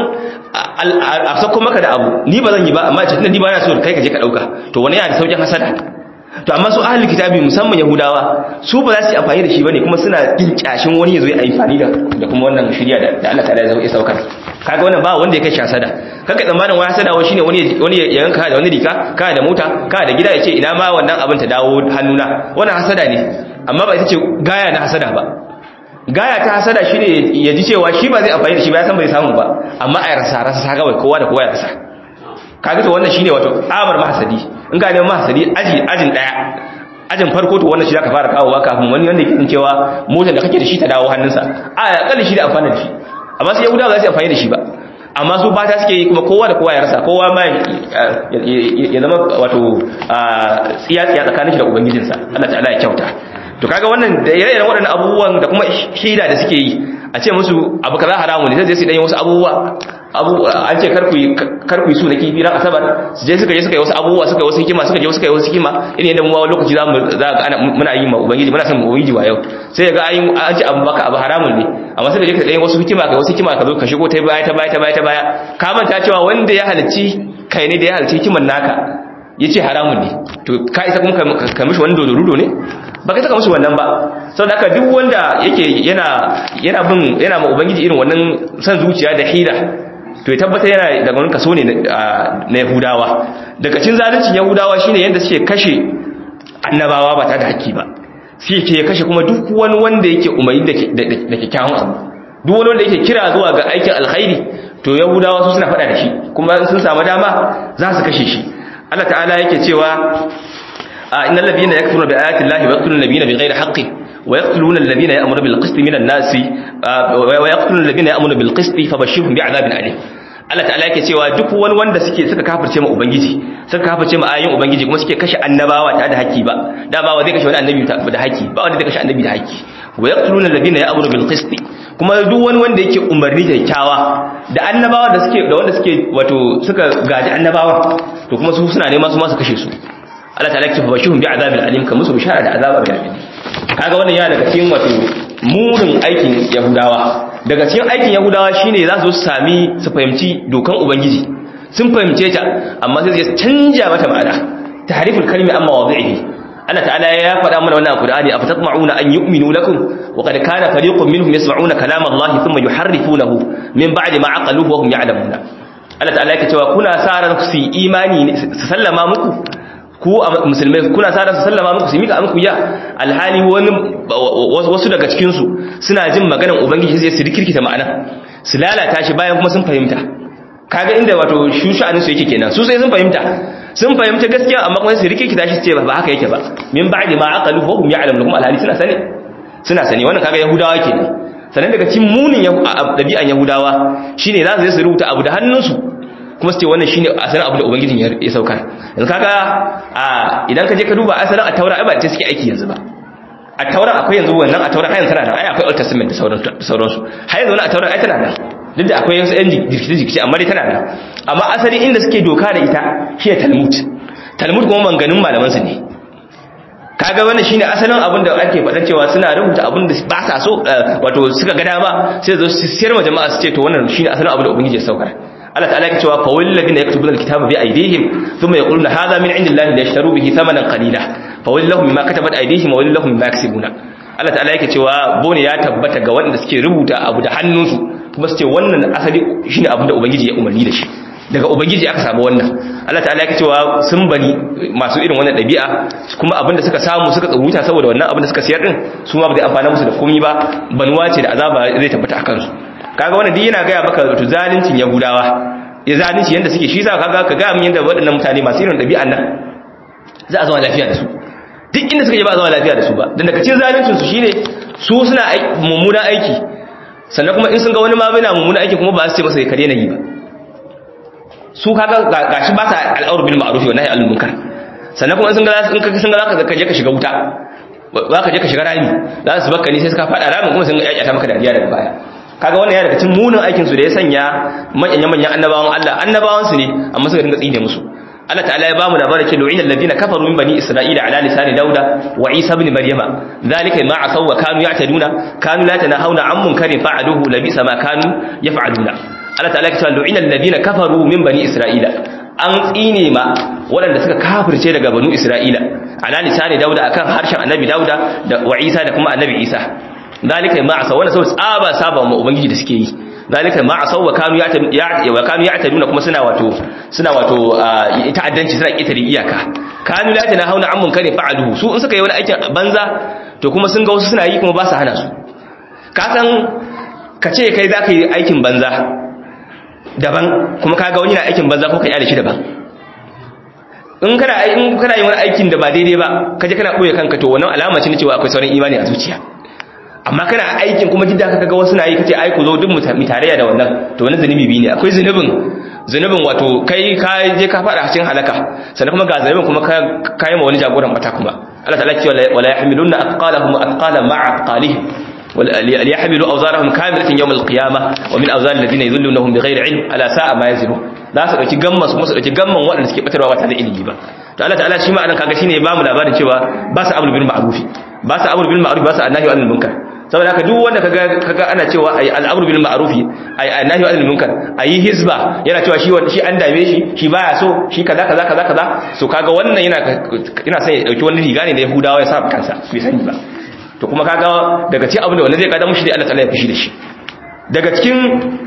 a sako maka da abu ni ba zan yi ba amma ce ni ba na so kai ka je ka dauka to wani yana da saukin hasada to amma su ahli kitabi musamman yahudawa su ba za su yi amfani da shi bane kuma suna kin kyashin wani ya zo ya amfani da da kuma wannan shirya da Allah ta'ala ya saukar kaga wannan ba wanda ya kai hasada kaga tsammanin wani hasada wani shine wani wani ya yanka da wani rika ka da mota ka da gida ya ce ina ma wannan abin ta dawo hannuna wannan hasada ne amma ba ita ce gaya na hasada ba gaya ta hasada shine ya ji cewa shi ba zai amfani da shi ba ya san bai samu ba amma a rasa rasa kawai kowa da kowa ya rasa kaga to wannan shine wato tsabar mahasadi in ka neman mahasadi aji ajin daya ajin farko to wannan shi zaka fara kawowa kafin wani wanda yake cewa motar da kake da shi ta dawo hannunsa a kalli shi da amfani da shi amma sai yahudawa za su amfani da shi ba amma su fata suke yi kuma kowa da kowa ya rasa kowa ma ya zama wato tsiya tsiya tsakanin shi da ubangijinsa Allah ta'ala ya kyauta to kaga wannan da ire-iren waɗannan abubuwan da kuma shaida da suke yi a ce musu abu kaza haramu ne sai su dan yi wasu abubuwa abu an ce karku karku su na kifi ran asabar su je suka je suka yi wasu abubuwa suka yi wasu hikima suka je suka yi wasu hikima irin yadda mu lokaci za mu za ga ana muna yi ma ubangiji muna son ubangiji wa yau sai ga an an ce abu baka abu haramun ne amma sai ka je ka dan wasu hikima ka wasu hikima ka zo ka shigo ta baya ta baya ta baya ta baya ka manta cewa wanda ya halicci kai ne da ya halicci hikiman naka yace haramun ne to ka isa kuma ka mishi wani dodorudo ne ba kai saka musu wannan ba sau da duk wanda yake yana yana bin yana ma ubangiji irin wannan san zuciya da hira to ya tabbata yana daga wani kaso ne na yahudawa daga cin zaluncin yahudawa shine yadda suke kashe annabawa ba tare da haƙƙi ba suke ke kashe kuma duk wani wanda yake umarni da kyakkyawan abu duk wani wanda yake kira zuwa ga aikin alkhairi to yahudawa su suna faɗa da shi kuma sun samu dama za su kashe shi Allah ta'ala yake cewa إن الذين يكفرون بآيات الله ويقتلون النبيين بغير حق ويقتلون الذين يأمرون بالقسط من الناس ويقتلون الذين يأمرون بالقسط فبشرهم بعذاب أليم Allah ta'ala yake cewa duk wani wanda suke suka kafirce ma ubangiji suka kafirce ma ayoyin ubangiji kuma suke kashe annabawa ta da haƙi ba da ba zai kashe wani annabi da haƙi ba wanda zai kashe annabi da haƙi wa yaqtuluna alladhina ya'muru bil qist kuma duk wani wanda yake umarni da kyakkyawa da annabawa da suke da wanda suke wato suka gaji annabawa to kuma su suna nema su ma su kashe su Allah ta lakta bashirun bi azabin alim kamar su bishara da azaba mai alim kaga wannan yana daga cikin wato murin aikin yahudawa daga cikin aikin yahudawa shine za su sami su fahimci dokan ubangiji sun fahimce ta amma sai su canja mata ma'ana tahriful kalmi amma wadhihi Allah ta'ala ya faɗa mana wannan Qur'ani afatatma'una an yu'minu lakum wa qad kana fariqun minhum yasma'una kalama Allah thumma yuharrifunahu min ba'di ma aqaluhu wa hum ya'lamuna Allah ta'ala yake cewa kuna sa ran su imani su sallama muku ku a musulmai kuna sa su sallama muku su mika muku ya alhali wani wasu daga cikin su suna jin maganar ubangiji sai su rikirkita ma'ana su lalata shi bayan kuma sun fahimta kaga inda wato shusha'anin su yake kenan su sai sun fahimta sun fahimta gaskiya amma kuma su rikirkita shi su ce ba haka yake ba min ba'di ma aqalu wa hum ya'lamun kuma alhali suna sani suna sani wannan kaga yahudawa kenan sannan daga cikin munin dabi'an yahudawa shine za su je su rubuta abu da hannunsu kuma su ce wannan shine asalin abu da ubangijin ya saukar yanzu kaga a idan ka je ka duba asalin a taura ai ba ta suke aiki yanzu ba a taura akwai yanzu wannan a taura har yanzu tana nan ai akwai old testament da sauransu har yanzu wannan a taura ai tana nan duk da akwai wasu yan jirkice-jirkice amma dai tana nan amma asali inda suke doka da ita shi ne talmud talmud kuma manganin malamansu ne kaga wannan shine asalin abin da ake faɗa cewa suna rubuta abin da ba sa so wato suka ga dama sai zo su siyar ma jama'a su ce to wannan shine asalin abin da ubangiji ya saukar Allah ta'ala ya cewa fa wal ladina yaktubuna alkitaba bi aydihim thumma yaquluna hadha min indillahi liyashtaru bihi thamanan qalila fa wal lahum mimma katabat aydihim wa wal lahum mimma yaksibuna Allah ta'ala yake cewa bone ya tabbata ga waɗanda suke rubuta abu da hannunsu kuma su ce wannan asali shine abin da ubangiji ya umarni da shi daga ubangiji aka samu wannan Allah ta'ala yake cewa sun bani masu irin wannan dabi'a kuma abinda suka samu suka tsabuta saboda wannan abinda suka siyar din su ma ba zai amfana musu da komai ba banuwa ce da azaba zai tabbata akan su kaga wannan duk yana gaya maka wato zalincin yahudawa ya zalunci yanda suke shi yasa kaga ka ga min yanda waɗannan mutane masu irin dabi'an nan za a zama lafiya da su duk inda suka je ba a zama lafiya da su ba dan daga cikin zaluncin su shine su suna mummunan aiki sannan kuma in sun ga wani ma yana mummunan aiki kuma ba su ce masa ya kare na yi ba su kaga gashi ba sa al'aur bil ma'ruf wa nahy anil munkar sannan kuma in sun ga in ka sun ga zaka je ka shiga wuta zaka je ka shiga rami za su baka ni sai suka fada ramin kuma sun ga ta maka dariya daga baya kaga wannan ya daga cikin munin aikin su da ya sanya manyan manyan annabawan Allah annabawan su ne amma suka dinga tsine musu Allah ta'ala ya bamu labarin cewa lu'ina alladhina kafaru min bani isra'ila ala lisani dauda wa isa ibn maryama dhalika ma asaw wa kanu ya'taduna kanu la tanahawna 'an munkarin fa'aluhu labisa ma kanu yaf'aluna Allah ta'ala ya ce lu'ina alladhina kafaru min bani isra'ila an tsine ma waɗanda suka kafirce daga banu isra'ila ala lisani dauda akan harshen annabi dauda da wa isa da kuma annabi isa dalika ma asaw wannan saboda tsaba saba ma ubangiji da suke yi dalika ma asaw wa kanu ya wa kanu ya'taduna kuma suna wato suna wato ta'addanci suna kitare iyaka kanu la tana hauna ammun kare fa'aluhu su in suka yi wani aikin banza to kuma sun ga wasu suna yi kuma ba su hana su ka san ka ce kai za ka yi aikin banza daban kuma kaga wani na aikin banza ko ka yi shi daban in kana in kana yin wani aikin da ba daidai ba kaje kana boye kanka to wannan alama ce ne cewa akwai sauran imani a zuciya amma kana aikin kuma jidda ka kaga wasu na yi kace ai ku zo duk mu tarayya da wannan to wannan zanubi bi ne akwai zanubin zanubin wato kai ka je ka fada cikin halaka sannan kuma ga zanubin kuma ka kai ma wani jagoran bata kuma Allah ta'ala ce wala yahmiluna athqalahum athqalan ma'a athqalihim ليحملوا أوزارهم كاملة يوم القيامة ومن أوزار الذين يذلونهم بغير علم ألا ساء ما يزرون za su dauki gamman su su dauki gamman waɗanda suke batarwa ba tare da ilimi ba to Allah ta'ala shi ma anan kaga shine ya bamu labarin cewa ba su amru bil ma'ruf ba su amru bil ma'ruf ba su annahi anil munkar saboda haka duk wanda kaga kaga ana cewa ai al'amru bil ma'ruf ai annahi anil munkar ayi hizba yana cewa shi shi an dame shi shi baya so shi kaza kaza kaza kaza so kaga wannan yana yana son ya dauki wani riga ne da Yahudawa ya sa kansa bai sani ba to kuma kaga daga cikin abin da wanda zai kada mushi da Allah ta'ala ya fushi da shi daga cikin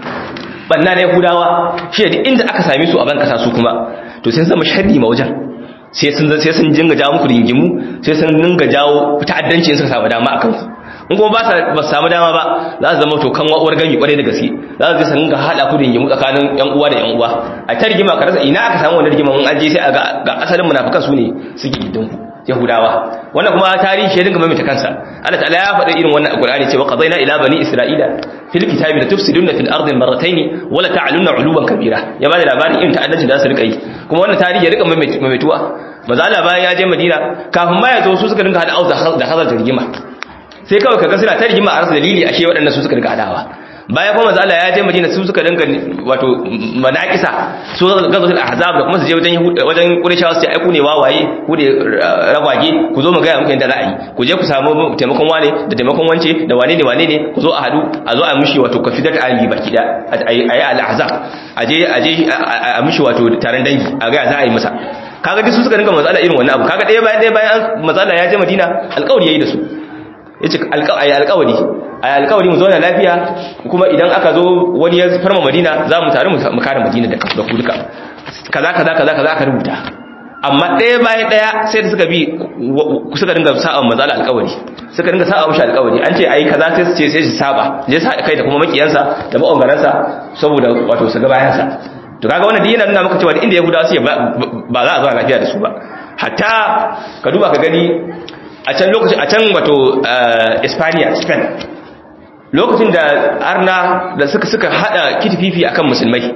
banna na yahudawa shi da inda aka same su a ban kasa su kuma to sai zama sharri ma wajen sai sun sai sun jinga jawo muku ringimu sai sun dinga jawo ta'addanci suka samu dama akan ku in kuma ba ba su samu dama ba za su zama to kan uwar gami kwarai da gaske za su san ga hada ku ringimu tsakanin yan uwa da yan uwa a ta rigima ka rasa ina aka samu wannan rigima in an je sai a ga asalin munafikan su ne suke gidan ku yahudawa wannan kuma tarihi ya dinga maimaita kansa Allah ta'ala ya faɗi irin wannan alqur'ani cewa qadaina ila bani isra'ila fil kitabi la tufsiduna fil ardi marratayn wa la ta'lunna 'uluban kabira ya bada labarin irin ta'addanci da su rika yi kuma wannan tarihi ya rika maimaituwa maza Allah bayan ya je Madina kafin ma ya zo su suka dinga hada auza da hazar rigima sai kawai kaga suna ta rigima a rasa dalili ashe waɗannan su suka dinga hadawa bayan kuma manzo Allah ya je Madina su suka dinga wato manaqisa su gazatul ahzab da kuma su je wajen wajen Qurayshawa su ce ai ku ne wawaye ku ne ragwage ku zo mu ga muku yadda za a yi ku je ku samu taimakon wane da taimakon wance da wane ne wane ne ku zo a hadu a zo a mishi wato kafidat ali baki da ayi al ahzab aje aje a mishi wato taron dangi a ga za a yi masa kaga duk su suka dinga manzo Allah irin wannan abu kaga ɗaya bayan ɗaya bayan manzo Allah ya je Madina alƙawari yayi da su yace alƙawari alƙawari a alkawari mu zauna lafiya kuma idan aka zo wani ya farma madina za mu tare mu kare madina da ku duka kaza kaza kaza kaza aka rubuta amma ɗaya bayan ɗaya sai da suka bi suka dinga sa'a mazala alkawari suka dinga sa'a mushi alkawari an ce ai kaza sai su ce sai su saba je sa kai da kuma makiyansa da maongaransa saboda wato su ga bayansa to kaga wannan dinin nuna maka cewa inda yahudawa su ba za a zauna lafiya da su ba hatta ka duba ka gani a can lokacin a can wato Espanya Spain lokacin da arna da suka suka hada kitififi akan musulmai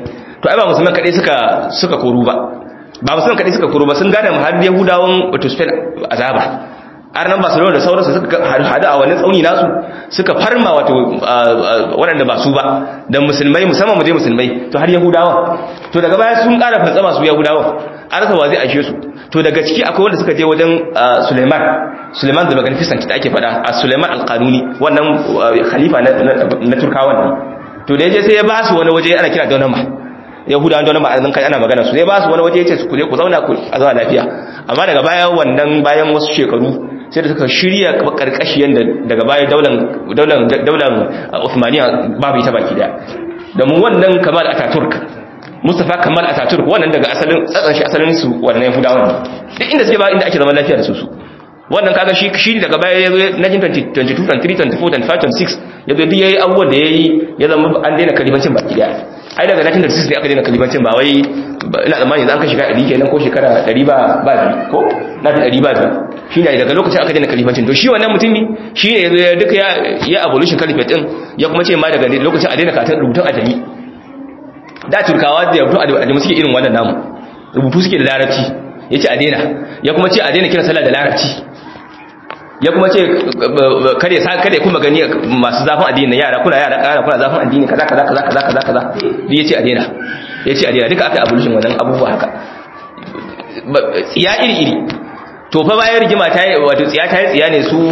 to ai ba musulman kadai suka suka koru ba ba musulman kadai suka koru ba sun gane har yahudawan wato spain azaba har nan barcelona da sauransu suka hadu a wani tsauni nasu suka farma wato waɗanda ba su ba da musulmai musamman mu je musulmai to har yahudawa to daga baya sun ƙara fantsama su yahudawa an rasa wa zai ashe su to daga ciki akwai wanda suka je wajen suleiman suleiman da magnificent da ake faɗa a suleiman alƙanuni wannan khalifa na turkawan ne to da ya je sai ya ba su wani waje ana kira donama yahudawan donama a kai ana magana su ya ba su wani waje ya ce su kuje ku zauna ku a zama lafiya amma daga baya wannan bayan wasu shekaru sai da suka shirya karkashiyan da daga baya daular daular Uthmaniya babu ita baki daya da mu wannan Kamal Ataturk Mustafa Kamal Ataturk wannan daga asalin tsatsan shi asalin su wannan Yahudawan duk inda suke ba inda ake zaman lafiya da su su wannan kaga shi shi daga baya ya zo 1922 23 24 25 26 ya zo yayi abubuwan da yayi ya zama an daina kalimancin baki daya ai daga 1936 ne aka daina kalimancin ba wai ina tsammani zan ka shiga 100 kenan ko shekara 100 ba ba ko na da 100 ba shi ne daga lokacin aka daina kalifancin to shi wannan mutumi shi ne ya duka ya ya abolition califate din ya kuma ce ma daga lokacin a daina katar rubutun ajami da turkawa da rubutun ajami suke irin wannan namu rubutu suke da larabci ya ce a daina ya kuma ce a daina kira sallah da larabci ya kuma ce kare sa kare kuma gani masu zafin addini na yara kuna yara kana kuna zafin addini kaza kaza kaza kaza kaza kaza ya ce a daina ya ce a daina duka aka abolition wannan abubuwa haka tsiya iri iri to fa bayan rigima ta yi wato tsiya ta yi tsiya ne su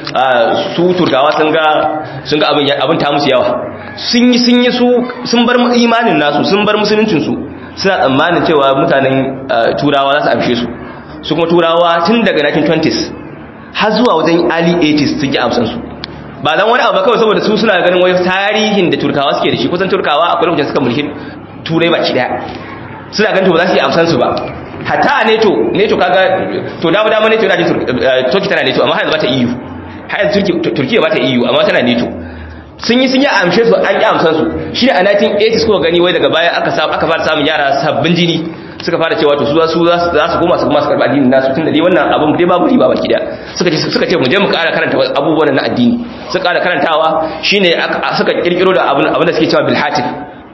su turkawa sun ga sun ga abin abin ta musu yawa sun yi sun yi su sun bar imanin nasu sun bar musuluncin su suna tsammanin cewa mutanen turawa za su amshe su su kuma turawa tun daga 1920s har zuwa wajen early 80s sun yi amsan su ba dan wani abu ba kawai saboda su suna ganin wai tarihin da turkawa suke da shi kusan turkawa akwai lokacin suka mulki turai baki daya suna ganin to ba za su yi amsan su ba hatta a neto neto kaga to dama dama neto yana jin turki tana neto amma har yanzu ba ta eu har yanzu turkiya ba ta eu amma tana neto sun yi sun yi amshe su an yi amsan su shi ne a 1980s kuka gani wai daga baya aka aka fara samun yara sabbin jini suka fara cewa to su za su za su koma su kuma su karɓi addinin nasu tunda dai wannan abin dai babu riba baki daya suka ce suka ce mu je mu ƙara karanta abubuwan na addini suka ƙara karantawa shine suka kirkiro da abin abin da suke cewa bil hatif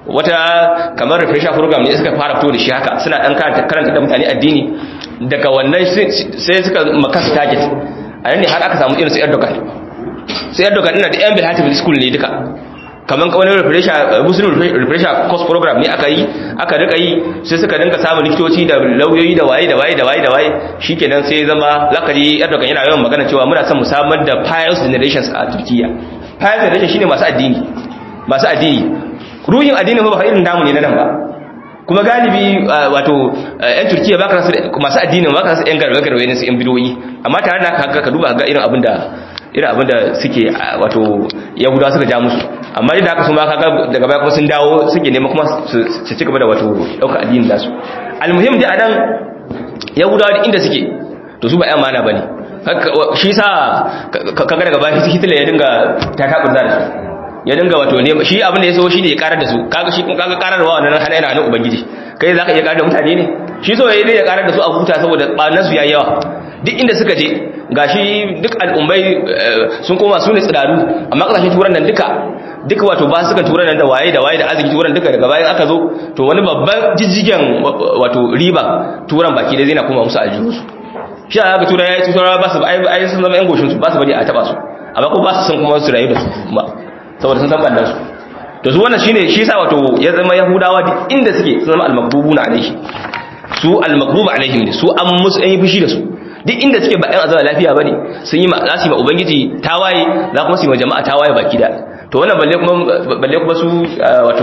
wata kamar refresher program ne suka fara fito da shi haka suna dan karanta da mutane addini daga wannan sai suka makasa target a nan ne har aka samu irin su Erdogan sai Erdogan ina da yan Bilhatif school ne duka kamar wani refresher muslim refresher course program ne aka yi aka rika yi sai suka dinga samun likitoci da lauyoyi da waye da waye da waye da waye shikenan sai zama zakari Erdogan yana yawan magana cewa muna son mu samar da pious generations a Turkiya pious generation shine masu addini masu addini ruhin addinin ba irin namu ne na nan ba kuma galibi wato yan turkiya ba ka masu addinin ba ka rasa yan garbe garbe ne su yan bidoyi amma tare da haka ka duba ga irin abin da irin abin da suke wato yahudawa suka ja musu amma da haka su ma kaga daga baya kuma sun dawo suke nema kuma su ci gaba da wato ɗaukar addinin nasu almuhim da anan yahudawa da inda suke to su ba yan mana bane shi sa kaga daga baya hitler ya dinga ta taɓurza da su ya dinga wato ne shi abin da ya so shi ne ya karar da su kaga shi kaga kararwa wannan hana yana nan ubangiji kai zaka iya karar da mutane ne shi so yayi ya karar da su a huta saboda banan su yayi yawa duk inda suka je gashi duk al'ummai sun koma su ne tsiraru amma kasashen turan nan duka duka wato ba suka turan nan da waye da waye da arziki turan duka daga bayan aka zo to wani babban jijjigen wato riba turan baki da zai na koma musu aljihu su shi aka tura yayi tura ba su ai sun zama yan goshin su ba su bari a taba su amma ko ba su san kuma su rayu da su kuma saboda sun san bandan su to su wannan shine shi yasa wato ya zama yahudawa duk inda suke sun zama al-maghdubuna alaihi su al-maghdub alaihim ne su an musu an yi fushi da su duk inda suke ba ɗan azaba lafiya bane sun yi za su yi ma ubangiji tawaye za kuma su yi ma jama'a tawaye baki da to wannan balle kuma balle kuma su wato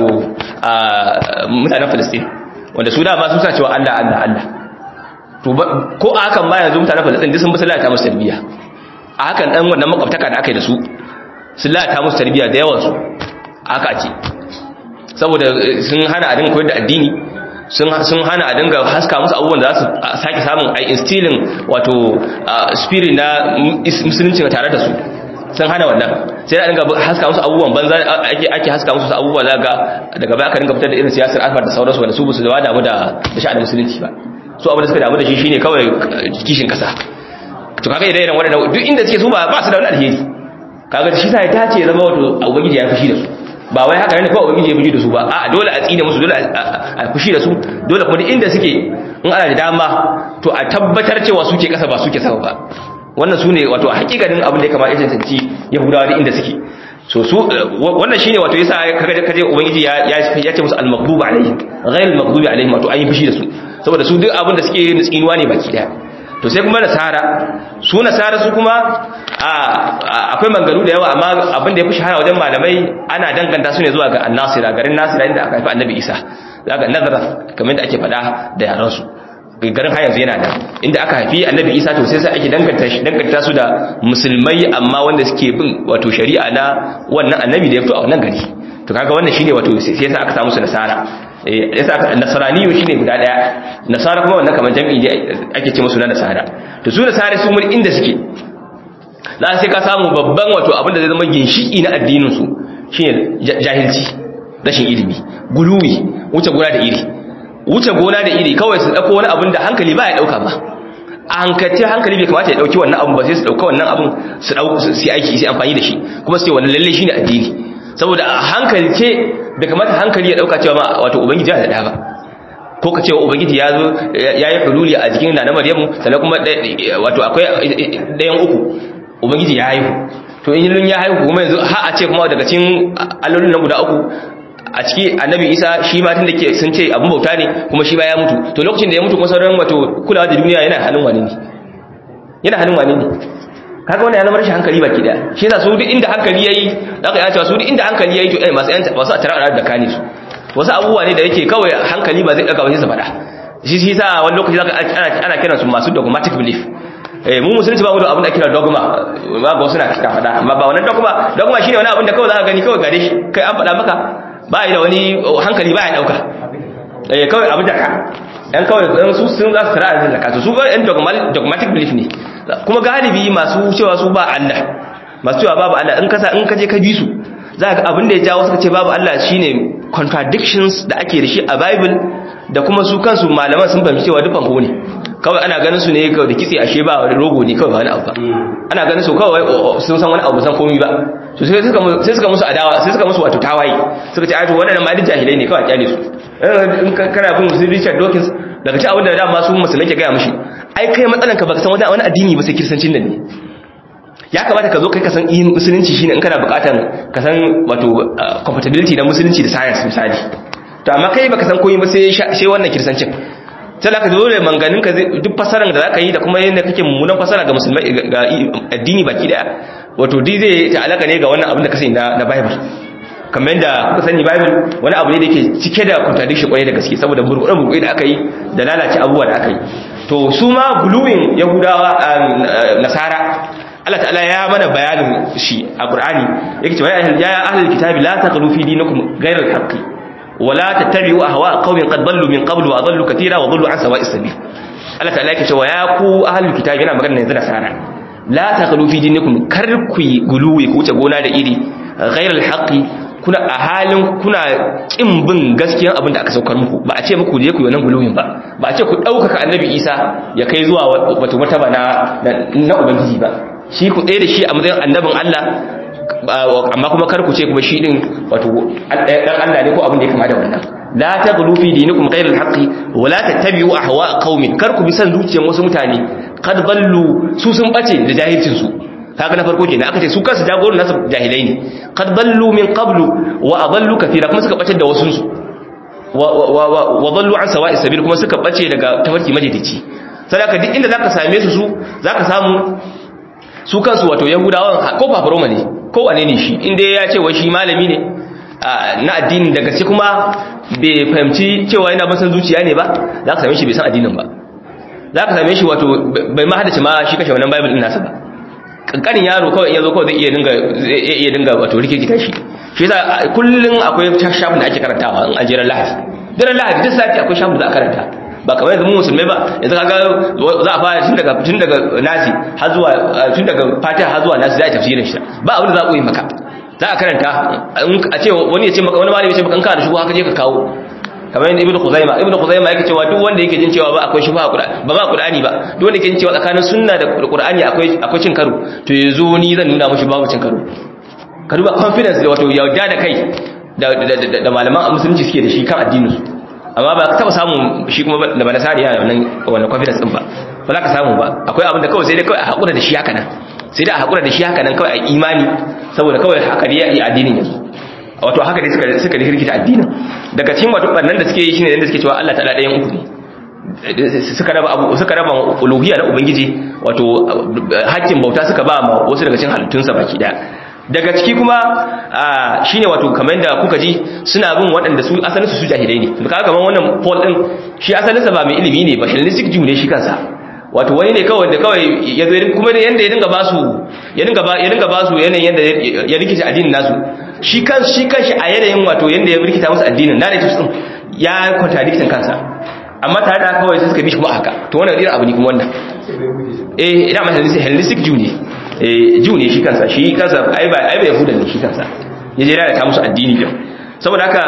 mutanen Palestine wanda su da ba su sa cewa Allah Allah Allah to ko a hakan ma yanzu mutanen Palestine duk sun bi sallata musu tarbiyya a hakan dan wannan makwabtaka da aka yi da su sun lalata musu tarbiyya da yawansu haka ake saboda sun hana a dinga koyar da addini sun hana a dinga haska musu abubuwan da za su sake samun a instilling wato spirit na musulunci tare da su sun hana wannan sai a dinga haska musu abubuwan banza ake haska musu abubuwa zaga daga baya aka dinga fitar da irin siyasar alfa da sauransu wanda su ba su da damu da sha'anin musulunci ba su abin da suka damu da shi shine kawai kishin kasa to kaga idan irin waɗannan duk inda suke su ba su da wani alheri kaga shi sa ya tace ya zama wato ubangiji ya fushi da su ba wai haka ne kawai ubangiji ya fushi da su ba a dole a tsine musu dole a fushi da su dole kuma duk inda suke in ana da dama to a tabbatar cewa suke kasa ba suke sama ba wannan su ne wato hakikanin abin da ya kamata ya tantance yahudawa duk inda suke so su wannan shine wato yasa kaga kaje ubangiji ya ya ce musu al-maghdubi alaihim ghayr al-maghdubi alaihim wato an yi fushi da su saboda su duk abin da suke tsinuwa ne baki daya to sai kuma nasara su nasara su kuma akwai mangaru da yawa amma abin da ya fi shahara wajen malamai ana danganta su ne zuwa ga annasira garin nasira inda aka haifi annabi isa daga nazara kamar da ake faɗa da yaran su garin har yanzu yana da inda aka haifi annabi isa to sai sai ake danganta shi danganta su da musulmai amma wanda suke bin wato shari'a na wannan annabi da ya fito a wannan gari to kaga wannan shine wato sai yasa aka samu su nasara yasa aka nasaraniyu shine guda daya nasara kuma wannan kamar jami'i ne ake ce musu na nasara to su nasara su mun inda suke za sai ka samu babban wato abin da zai zama ginshiki na addinin su shine jahilci rashin ilimi guluwi wuce gona da iri wuce gona da iri kawai su dauko wani abin da hankali ba ya dauka ba a hankalce hankali bai kamata ya dauki wannan abin ba sai su dauka wannan abin su dauka su aiki su amfani da shi kuma su ce wannan lalle shine addini saboda a hankalce bai kamata hankali ya dauka cewa ma wato ubangiji ya da ba ko ka cewa ubangiji ya zo ya yi hululi a jikin nana maryamu sannan kuma wato akwai ɗayan uku ubangiji ya haihu to in yin ya haihu kuma yanzu har a ce kuma daga cikin allolin na guda uku a ciki annabi isa shi ma tun da ke sun ce abin bauta ne kuma shi ba ya mutu to lokacin da ya mutu kuma sauran wato kulawa da duniya yana hannun wani ne yana hannun wani ne kaga wannan ya zama rashin hankali baki daya shi yasa su duk inda hankali yayi zaka ya cewa su duk inda hankali yayi to eh masu yan masu a tara da kane su wasu abubuwa ne da yake kawai hankali ba zai daga ba sai su faɗa shi shi yasa wani lokaci zaka ana ana kiran su masu dogmatic belief eh mu musulunci ba mu da abin da kira dogma ba ga wasu na kika faɗa amma ba wannan dogma dogma shine wani abin da kawai zaka gani kawai gare shi kai an faɗa maka ba yi da wani hankali ba ya dauka eh kawai abin da ka yan kawai su sun za su tara da zakatu su ga yan dogmatic belief ne kuma galibi masu cewa su ba Allah masu cewa babu Allah in kasa in kaje ka bi su za ka abin da ya jawo suka ce babu Allah shine contradictions da ake da shi a Bible da kuma su kansu malaman sun fahimci cewa dukkan ko ne kawai ana ganin su ne kawai da kitse ashe ba wani rogo ne kawai ba wani abu ba ana ganin su kawai sun san wani abu san komai ba to sai suka sai suka musu adawa sai suka musu wato tawaye suka ce ai to wadannan ma duk jahilai ne kawai kyale su in kana bin su Richard Dawkins daga ci abin da dama su musulmai ke gaya mishi ai kai matsalan ka baka san wani addini ba sai kirsancin nan ne ya kamata ka zo kai ka san yin musulunci shine in kana bukatan ka san wato compatibility na musulunci da science misali to amma kai baka san komai ba sai sai wannan kirsancin sai da ka zo da manganin ka duk fasaran da zaka yi da kuma yadda kake mummunan fasara ga musulmai ga addini baki daya wato dai zai ta alaka ne ga wannan abin da ka sani na bible kamar yadda kuka sani bible wani abu ne da yake cike da contradiction kwarai da gaske saboda burbuɗe burbuɗe da aka yi da lalace abubuwa da aka yi to su ma guluwin yahudawa nasara Allah ta'ala ya mana bayanin shi a Qur'ani yake cewa ya ahlul kitabi la taghlu fi dinikum ghayra al-haqqi wa la tattabi'u ahwa'a qaumin qad dallu min qablu wa dallu katira wa dallu an sawa'is sabil Allah ta'ala yake cewa ya ku ahlul kitabi yana magana yanzu nasara la taghlu fi dinikum kar ku guluwi ku wuce gona da iri ghayra al-haqqi kuna a halin kuna kin bin gaskiyan abin da aka saukar muku ba a ce muku je ku yi wannan guluwin ba ba a ce ku ɗaukaka annabi isa ya kai zuwa wato mataba na na ubangiji ba shi ku ɗaya da shi a matsayin annabin allah amma kuma kar ku ce kuma shi din wato dan allah ne ko abin da ya kama da wannan la taghlu fi dinikum ghayra al-haqqi wa la tattabi'u ahwa'a qaumin kar ku bi san zuciyar wasu mutane qad ballu su sun bace da jahilcin su kaga na farko kenan aka ce su kansu jagoran nasu jahilai ne qad dallu min qablu wa adallu kathira kuma suka bace da wasun su wa dallu an sawa'is sabil kuma suka bace daga tafarki majalici sadaka duk inda zaka same su su zaka samu su kansu wato yahudawan ko fafaroma ne ko wane ne shi inda ya ce wai shi malami ne na addinin da gaske kuma bai fahimci cewa yana ban san zuciya ne ba zaka same shi bai san addinin ba zaka same shi wato bai ma hadace ma shi kashe wannan bible din nasa ba kankanin yaro kawai in yazo kawai zai iya dinga zai iya dinga wato rikikita shi shi yasa kullun akwai shafin da ake karantawa in ajira lahadi daren lahadi duk sati akwai shafin da za a karanta ba kamar yanzu mu musulmai ba yanzu kaga za a fara tun daga tun daga nasi har zuwa tun daga fatiha har zuwa nasi za a tafsirin shi ba abin da za ku yi maka za a karanta a ce wani ya ce maka wani malami ya ce maka in kana da shugo haka je ka kawo kamar yadda ibnu khuzaima ibnu khuzaima yake cewa duk wanda yake jin cewa ba akwai shubha ba ba qur'ani ba duk wanda yake jin cewa tsakanin sunna da qur'ani akwai akwai cin karo to yazo ni zan nuna mushi babu cin karo ka duba confidence da wato yauda da kai da da malaman musulunci suke da shi kan addinin su amma ba ka taba samu shi kuma da ba nasariya wannan wannan confidence din ba ba za ka samu ba akwai abin da kawai sai dai kawai a hakura da shi haka nan sai dai a hakura da shi haka nan kawai a imani saboda kawai haka ne ya yi addinin yanzu wato haka dai suka suka rikita addinin daga cikin wato bannan da suke yi shine yanda suke cewa Allah ta'ala ɗayan uku ne suka raba abu suka raba uluhiyya na ubangiji wato hakkin bauta suka ba ma wasu daga cikin halittunsa baki daya daga ciki kuma shine wato kamar da kuka ji suna bin waɗanda su asalin su su jahilai ne kaga kamar wannan Paul din shi asalin sa ba mai ilimi ne ba Hellenistic Jew ne shi kansa wato wani ne kawai da kawai ya zo kuma da yanda ya dinga ba su ya dinga ba ya dinga ba su yanayin yanda ya rikice addinin nasu shi kan shi kanshi a yanayin wato yanda ya rikita musu addinin narratives din ya contradicting kansa amma tare da kawai sai suka bi shi kuma haka to wannan irin abu ne kuma wannan eh ina ma Hellenistic Jew ne eh Jew ne shi kansa shi kansa ai ba ai ba Yahudan ne shi kansa ya je da ta musu addini din saboda haka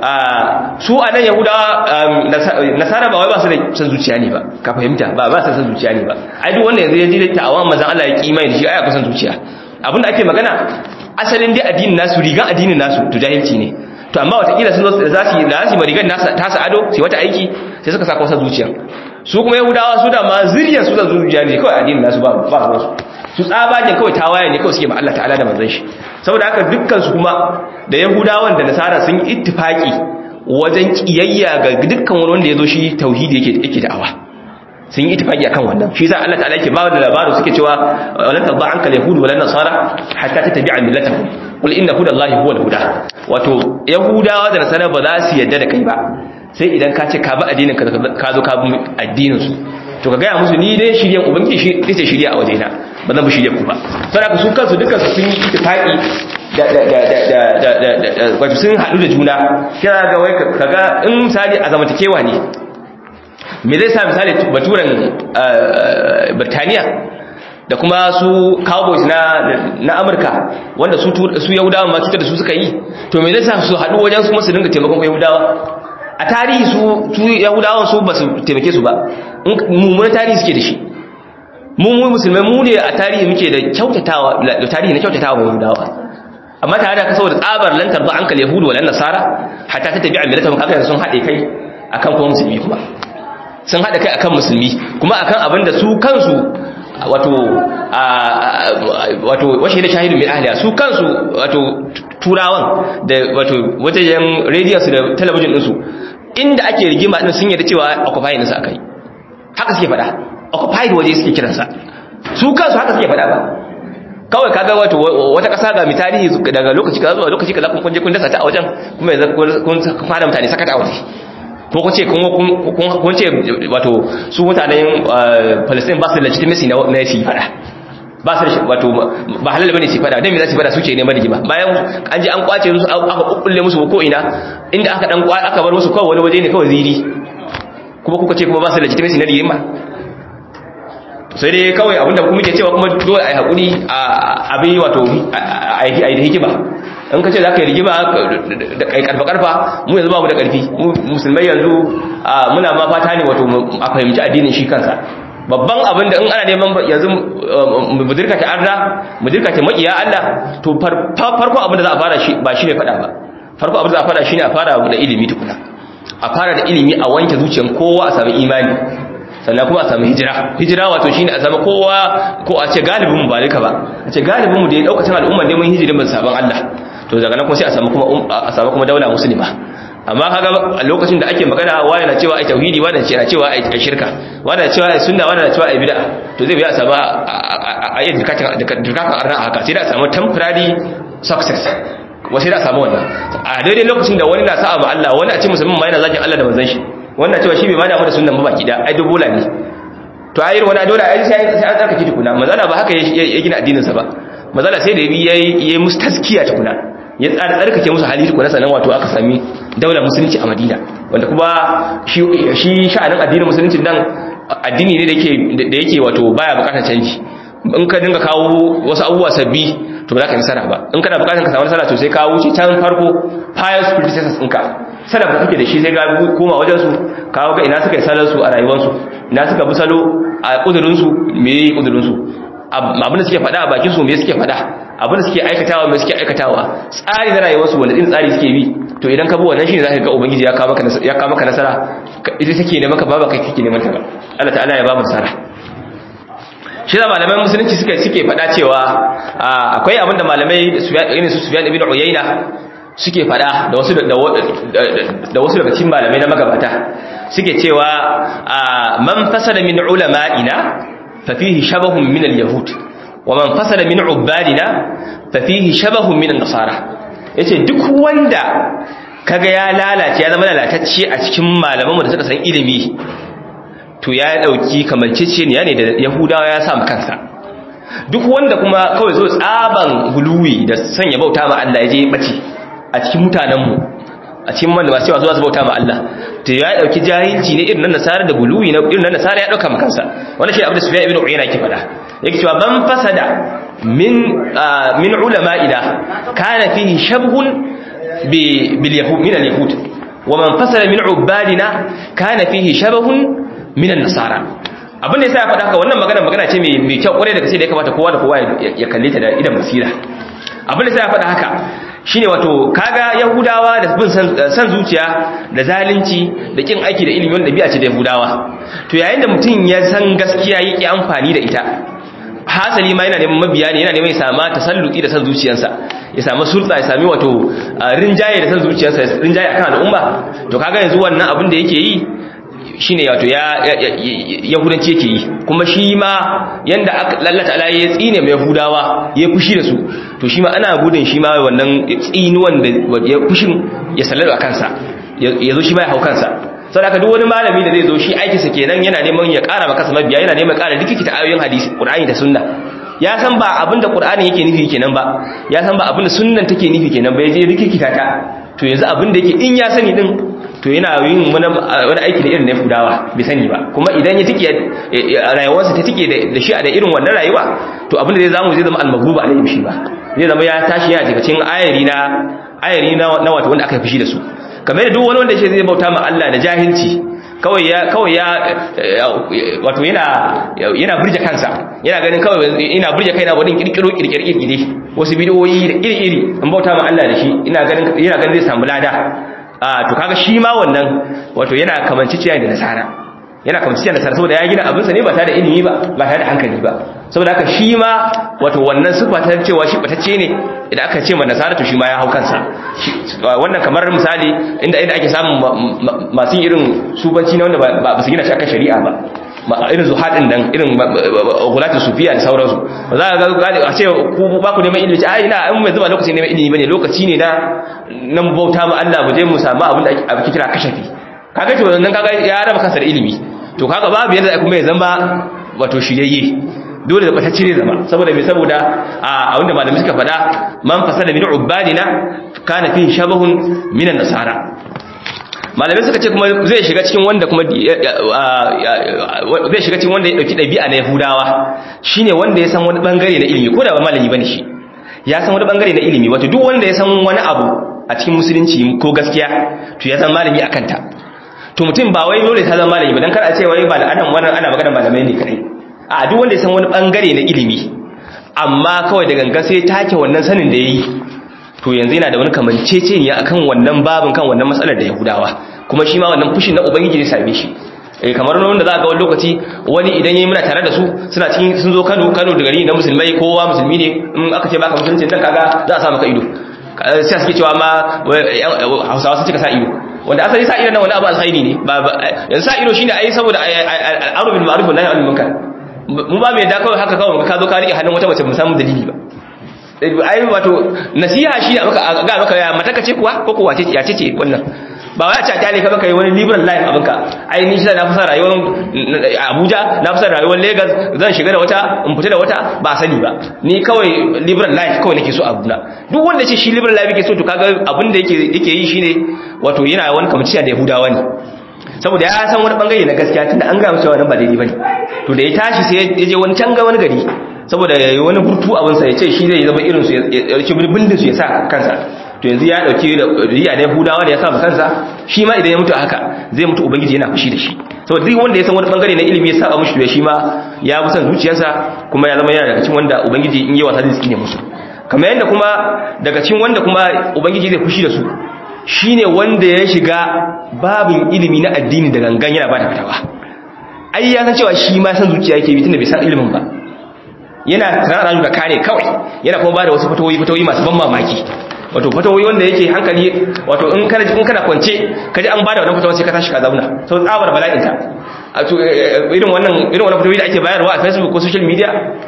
su a nan yahudawa nasara ba wai ba su da san zuciya ne ba ka fahimta ba ba su san zuciya ne ba ai duk wanda yanzu ya ji da ta'awan mazan Allah ya kimai da shi ai akwai san zuciya abinda ake magana asalin dai addinin nasu rigan addinin nasu to jahilci ne to amma watakila sun zo za su yi da su yi rigan nasa ta sa ado sai wata aiki sai suka saka wasa zuciya su kuma yahudawa su da ma zuriyar su da zuciya ne kawai addinin nasu ba ba su su tsabagen kawai tawaye ne kawai suke ma Allah ta'ala da manzon shi saboda haka dukkan su kuma da yahudawan da nasara sun yi ittifaki wajen kiyayya ga dukkan wani wanda ya zo shi tauhidi yake yake da'awa sun yi ittifaki akan wannan shi yasa Allah ta'ala yake ba da labarin suke cewa walan tadda anka al-yahud wala nasara hatta tattabi'a millatahum qul inna hudallahi huwal huda wato yahudawa da nasara ba za su yadda da kai ba sai idan ka ce ka bi addinin ka ka zo ka bi addinin su to ka gaya musu ni dai shiryan ubangiji shi ita shirya a wajena ba zan bi shirya ku ba saboda su kansu dukkan su sun yi ittifaqi da da da da da da da wato sun haɗu da juna kira ga wai kaga in misali a zamantakewa ne me zai sa misali baturen Birtaniya da kuma su cowboys na na Amurka wanda su su Yahudawa ma cutar da su suka yi to me zai sa su haɗu wajen su masu dinga taimakon Yahudawa a tarihi su su Yahudawan su ba su taimake su ba mummunan tarihi suke da shi mu mu musulmai mu ne a tarihi muke da kyautatawa da tarihi na kyautatawa wa Yahudawa amma tare da saboda tsabar lantar ba ankal yahudu wal nasara hatta ta tabi'a millatahum kaga sun hade kai akan kuma musulmi kuma sun hada kai akan musulmi kuma akan abin da su kansu wato wato washe da shahidu min ahliya su kansu wato turawan da wato wajen radio su da talabijin din su inda ake rigima din sun yarda cewa occupy din su akai haka suke faɗa occupied waje suke kiransa su kansu haka suke faɗa ba kawai kaga wato wata ƙasa ga mitari daga lokaci kaza zuwa lokaci kaza kun je kun dasa ta a wajen kuma yanzu kun fara mutane saka ta a waje ko kun ce kun ce wato su mutanen Palestine ba su da legitimacy na na su fada ba su da wato ba halal bane su fada dan me za su fada suke neman rigima bayan an je an kwace musu aka kukkulle musu ko ina inda aka dan aka bar musu kawai wani waje ne kawai ziri kuma kuka ce kuma ba su da legitimacy na rigima sai dai kawai abinda kuma ke cewa kuma dole a yi haƙuri a abin wato a yi da hikima in ka ce za ka yi rigima da ƙarfa-ƙarfa mu yanzu ba mu da ƙarfi musulmai yanzu muna ma fata ne wato a fahimci addinin shi kansa babban abin da in ana neman yanzu mu dirka ta arna mu dirka ta maƙiya Allah to farko abin da za a fara shi ba shi ne faɗa ba farko abin da za a fara shi ne a fara da ilimi tukuna a fara da ilimi a wanke zuciyar kowa a sami imani sannan kuma a samu hijira hijira wato shine a zama kowa ko a ce galibin mu ba duka ba a ce galibin mu da ya daukacin al'umma ne mun hijirin ban saban Allah to daga nan kuma sai a samu kuma a samu kuma daula musulma amma kaga a lokacin da ake magana wani na cewa ai tauhidi wani na cewa ai shirka wani na cewa ai sunna wani na cewa ai bid'a to zai biya a samu a yi dirkakan dirkakan arna haka sai da a samu temporary success wasu da a samu wannan a daidai lokacin da wani na sa'a ma Allah wani a ce musulmin ma yana zakin Allah da manzon shi wannan cewa shi bai ma damu da sunnan ba baki da ai dubola ne to ayir wani dole ai sai sai an tsarkake tukuna mazala ba haka ya gina addinin sa ba mazala sai da yayi yayi musu taskiya tukuna ya tsara tsarkake musu hali tukuna sanan wato aka sami daular musulunci a Madina wanda kuma shi shi sha'anin addinin musulunci dan addini ne da yake da yake wato baya bukatar canji in ka dinga kawo wasu abubuwa sabbi to ba za ka yi nasara ba in kana bukatar ka samu nasara to sai ka wuce can farko pious predecessors ɗinka salaf da kake da shi sai ga koma wajen su kawo ga ina suka yi salar su a rayuwar su ina suka bi salo a kudurin su me yi kudurin su abin da suke faɗa a bakin su me suke faɗa abin da suke aikatawa mai suke aikatawa tsari na rayuwarsu wanda din tsari suke bi to idan ka bi wannan shine zaka ga ubangiji ya kawo maka ya kawo maka nasara ita take ne maka baba kai kake neman ta ba Allah ta'ala ya ba mu nasara shi da malaman musulunci suka suke faɗa cewa akwai abin da malamai irin su Sufyan ibn Uyayna suke faɗa da wasu da wasu daga cikin malamai na magabata suke cewa man fasada min ulama'ina fa fihi shabahun min al-yahud wa man fasada min ubadina fa fihi shabahun min an-nasara yace duk wanda kaga ya lalace ya zama lalatacce a cikin malaman da suka san ilimi to ya dauki kamanceceniya ne da yahudawa ya sa kansa duk wanda kuma kawai zo tsaban guluwi da sanya bauta ma Allah ya je bace a cikin mutanenmu a cikin wanda masu yawa zuwa su bauta ma Allah to ya dauki jahilci ne irin nan nasara da guluwi na irin nan nasara ya dauka ma kansa wannan shi abin da Sufyan ibn Uyayna ke faɗa yake cewa ban fasada min min ulama'ina kana fihi shabhun bi bil yahud min al yahud wa man fasada min ubadina kana fihi shabhun min an nasara abin da yasa ya faɗa haka wannan magana magana ce mai mai kyau kwarai da gaske da ya kamata kowa da kowa ya kalle ta da idan basira abin da yasa ya faɗa haka shine wato kaga yahudawa da bin san zuciya da zalunci da kin aiki da ilimi wanda biya ce da yahudawa to yayin da mutum ya san gaskiya yake amfani da ita hasali ma yana neman mabiya ne yana neman ya sama tasalluki da san zuciyarsa ya samu sulta ya sami wato rinjaye da san zuciyarsa rinjaye akan al'umma to kaga yanzu wannan abin da yake yi shine wato ya yahudanci yake yi kuma shi ma yanda lallata ala ya tsine mai yahudawa ya fushi da su to shi ma ana gudun shi ma wannan tsinuwan da ya fushin ya sallada kansa ya zo shi ma ya hau kansa sau da duk wani malami da zai zo shi aikinsa kenan yana neman ya kara maka sama biya yana neman kara rikikita ayoyin hadisi qur'ani da sunna ya san ba abinda qur'ani yake nufi kenan ba ya san ba abinda sunnan take nufi kenan ba ya je rikikita ta to yanzu abinda yake in ya sani din to yana yin wani aiki da irin na fudawa bai sani ba kuma idan ya tike rayuwarsa ta tike da shi da irin wannan rayuwa to abin da zai zamu zai zama almagruba alayhi shi ba zai zama ya tashi yana daga cikin ayari na ayari na wato wanda aka fushi da su kamar da duk wani wanda shi zai bauta ma Allah da jahilci kawai ya kawai ya wato yana yana burge kansa yana ganin kawai ina burge kaina wadin kirkiro kirkire kirkire wasu bidiyoyi da iri iri an bauta ma Allah da shi ina ganin yana ganin zai samu lada a to kaga shi ma wannan wato yana kamanciciya da nasara yana kamanciciya da nasara saboda ya gina abinsa ne ba tare da ilimi ba ba tare da hankali ba saboda haka shi ma wato wannan sifa ta cewa shi batacce ne idan aka ce ma nasara to shi ma ya hau kansa wannan kamar misali inda inda ake samun masu irin subanci na wanda ba su gina shi akan shari'a ba irin zuhaɗin nan irin gulati sufiya da sauransu ba za a ga a ce ku ba ku neman ilimi ce ai ina an mai zuba lokacin neman ilimi bane lokaci ne na nan bauta ma Allah mu je mu samu abin da ake kira kashafi kaga to nan kaga ya raba kansa da ilimi to kaga babu yadda kuma ya zama wato shiryayye dole da batacce ne zama saboda me saboda a abinda malami suka faɗa man fasada min ubadina kana fi shabahun minan nasara malamai suka ce kuma zai shiga cikin wanda kuma zai shiga cikin wanda ya dauki dabi'a na yahudawa shine wanda ya san wani bangare na ilimi ko da ba malami bane shi ya san wani bangare na ilimi wato duk wanda ya san wani abu a cikin musulunci ko gaskiya to ya san malami akan ta to mutum ba wai dole ta zama malami ba dan kar a ce wai ba adam wannan ana magana malamai ne kai a duk wanda ya san wani bangare na ilimi amma kawai da gangan sai take wannan sanin da yayi to yanzu yana da wani kamanceceniya akan wannan babin kan wannan matsalar da Yahudawa kuma shi ma wannan fushin na ubangiji zai same shi eh kamar wanda za ga wani lokaci wani idan yayi muna tare da su suna cikin sun zo Kano Kano da gari na musulmai kowa musulmi ne in aka ce baka musulunci dan kaga za a sa maka ido sai suke cewa ma Hausawa sun cika sa ido wanda asali sa ido nan wani abu alkhairi ne ba yanzu sa ido shine ai saboda al'amru bil ma'ruf wa nahy anil munkar mu ba mai da kawai haka kawai ka zo ka rike hannun wata mace mu samu dalili ba ai wato nasiha shi da maka ga maka ya mataka ce kuwa ko kuwa ce ya ce ce wannan ba wai a ce ne ka baka yi wani liberal life abinka ai ni shi na fi son rayuwar Abuja na fi son rayuwar Lagos zan shiga da wata in fita da wata ba sani ba ni kawai liberal life kawai nake so Abuja duk wanda ce shi liberal life yake so to kaga abin da yake yake yi shine wato yana wani kamaciya da Yahudawa ne saboda ya san wani bangare na gaskiya tunda an ga cewa nan ba daidai bane to da ya tashi sai ya je wani can ga wani gari saboda ya yi wani burtu abinsa ya ce shi zai zama irinsu ya rike bindin su ya sa kansa to yanzu ya dauki da riya da yahudawa da ya sa kansa shi ma idan ya mutu haka zai mutu ubangiji yana fushi da shi saboda duk wanda ya san wani bangare na ilimi ya saba mushi to shi ma ya bi san zuciyarsa kuma ya zama yana daga cikin wanda ubangiji in yi wasa zai tsine musu kamar yadda kuma daga cikin wanda kuma ubangiji zai fushi da su shine wanda ya shiga babin ilimi na addini da gangan yana bada fatawa ai ya san cewa shi ma san zuciya yake bi tunda bai san ilimin ba yana tsara da kare kawai yana kuma bada wasu fatawoyi fatawoyi masu ban mamaki wato fatawoyi wanda yake hankali wato in kana in kana kwance kaji an bada wannan fatawa sai ka tashi ka zauna sau tsabar bala'in ta irin wannan irin wannan fatawoyi da ake bayarwa a Facebook ko social media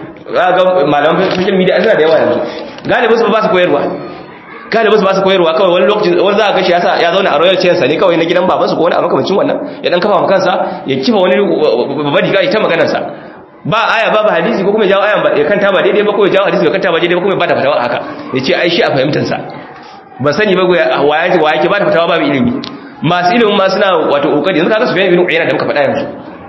ga malaman social media suna da yawa yanzu galibin su ba su koyarwa galibin su ba su koyarwa kawai wani lokaci wani za a gashi yasa ya zauna a royal chair sa ne kawai na gidan babansu ko wani abu makamancin wannan ya dan kafa kansa ya kifa wani babban riga ya ta maganar sa ba aya babu hadisi ko kuma jawo ayan ya kanta ba daidai ba ko ya jawo hadisi ya kanta ba daidai ba kuma ya bada fatawa haka ya ce ai shi a fahimtar sa ba sani ba waya wa yake bada fatawa babu ilimi masu ilimin ma suna wato kokari yanzu kaga Sufyan bin Uyayna da muka faɗa yanzu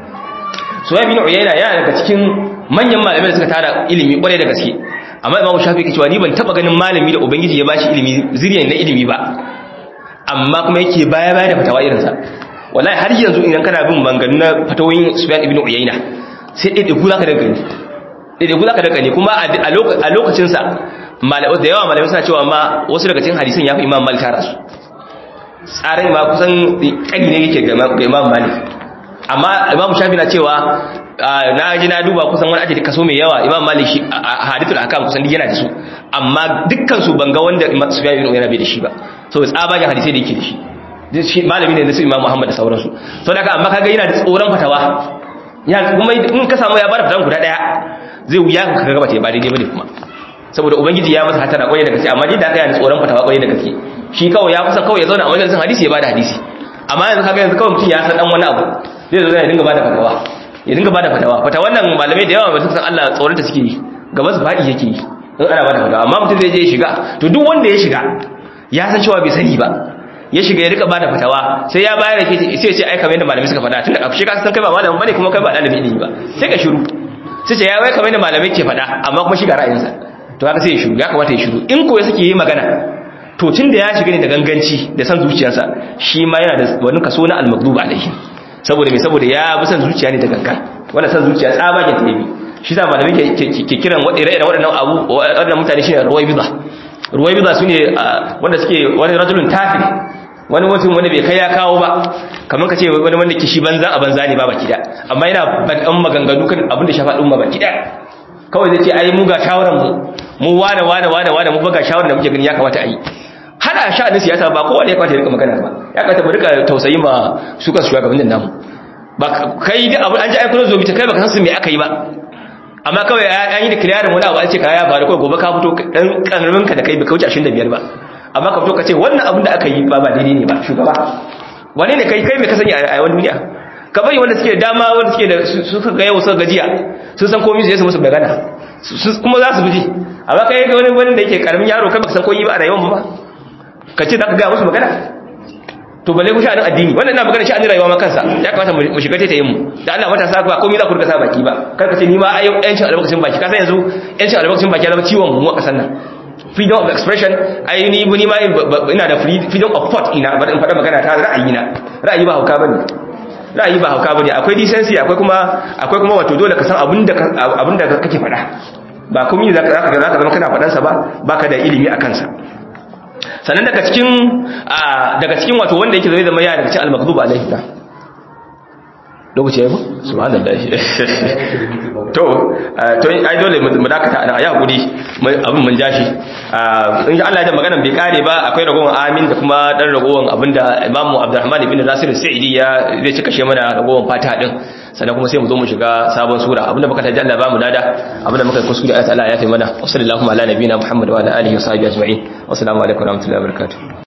Sufyan bin Uyayna yana daga cikin manyan malamai da suka tara ilimi kwarai da gaske amma Imam Shafi'i yake cewa ni ban taba ganin malami da ubangiji ya bashi ilimi zuriyan na ilimi ba amma kuma yake baya baya da fatawa irin sa wallahi har yanzu idan kana bin manganu na fatawoyin Sufyan ibn Uyayna sai ɗaiɗaiku za ka daga ne ɗaiɗaiku za ka daga ne kuma a lokacinsa da yawa malamai suna cewa ma wasu daga cikin hadisan ya fi imam malik tara su tsarin ma kusan ƙani ne yake ga imam malik amma imam shafi na cewa na ji na duba kusan wani ake kaso mai yawa imam malik shi a hadithul akam kusan duk yana da su amma dukkan su banga wanda sufyan ibn uyayna bai da shi ba so tsabagen hadisai da yake da shi malami ne na su imam muhammad da sauransu to daga amma kaga yana da tsoron fatawa ya kuma in ka samu ya bada fitan guda daya zai wuya ka ga bata ba daidai bane kuma saboda ubangiji ya masa hatara kwaye da gaske amma jin da aka yana tsoron fatawa kwaye da gaske shi kawai ya kusa kawai ya zauna a majalisin hadisi ya bada hadisi amma yanzu kaga yanzu kawai mutum ya san dan wani abu zai zo ya dinga bada fatawa ya dinga bada fatawa fatawa nan malamai da yawa ba su san Allah tsoron ta suke yi gaba su fadi yake yi in ana bada fatawa amma mutum zai je ya shiga to duk wanda ya shiga ya san cewa bai sani ba ya shiga ya rika bada fatawa sai ya bayar da ke sai ce ai kamar yadda malamai suka faɗa tunda shi ka san kai ba malamin bane kuma kai ba dalibin ilimi ba sai ka shiru sai ce ya wai kamar yadda malamai ke faɗa amma kuma shi ga ra'ayinsa to haka sai ya shiru ya kamata ya shiru in ko suke yi magana to tun da ya shiga ne da ganganci da san zuciyarsa shi ma yana da wani kaso na al-maghdub alaihi saboda me saboda ya bi san zuciya ne da gangan wannan san zuciya tsabagen ta yi shi sa malamai ke kiran waɗannan abu waɗannan mutane shine ruwaibida ruwaibida sune wanda suke wani rajulun tafi wani mutum wanda bai kai ya kawo ba kamar ka ce wani wanda kishi banza a banza ne ba baki da amma yana badan maganganu kan abin da shafa din ma baki da kawai zai ce ai mu ga shawaran mu mu wane wane wane wane mu ga shawaran da muke gani ya kamata a yi hada sha'anin siyasa ba kowa ne ya kamata ya rika magana ba ya kamata mu rika tausayi ma su kan shugabannin namu ba kai da abu an ji aikuna zo bita kai baka san su me aka yi ba amma kawai an yi da kiliyarin wani abu an ce kaya ya faru kawai gobe ka fito dan karamin ka da kai baka wuce 25 ba amma ka fito ka ce wannan abin da aka yi ba ba daidai ne ba shugaba wani ne kai kai mai kasance a wani duniya ka bari wanda suke dama wanda suke da suka ga yau suka gajiya sun san komai su musu magana kuma za su bi amma kai ga wani wanda yake karamin yaro kai baka san komai ba a rayuwar ba ka ce za ka ga musu magana to balle ku sha'anin addini wannan ina magana sha'anin rayuwa ma kansa ya kamata mu shiga ta yin mu da Allah matasa ba komai za ku rika sa baki ba kar ka ce ni ma ai yancin albarkacin baki ka san yanzu yancin albarkacin baki ya zama ciwon mu a kasan nan freedom of expression ai ni ni ma ina da freedom of thought ina bari in faɗa magana ta ra'ayi na ra'ayi ba hauka bane ra'ayi ba hauka bane akwai decency akwai kuma akwai kuma wato dole ka san abinda abinda kake faɗa ba komai zaka zaka zaka zama kana faɗan sa ba baka da ilimi akan sa sannan daga cikin daga cikin wato wanda yake zai zama ya daga cikin al-maghdub alaihi ta lokaci ya yi subhanallah to to ai dole mu dakata ana ya hakuri abin mun jashi in Allah ya da magana bai kare ba akwai ragowar amin da kuma dan ragowar abinda Imam Abdurrahman ibn Nasir Sa'idi ya zai cika she mana ragowar fata din sannan kuma sai mu zo mu shiga sabon sura abinda muka taji Allah ba mu dada abinda muka kuskure Allah ya tayi mana wa sallallahu ala nabiyina Muhammad wa ala alihi wa sahbihi ajma'in wa assalamu alaikum wa rahmatullahi wa barakatuh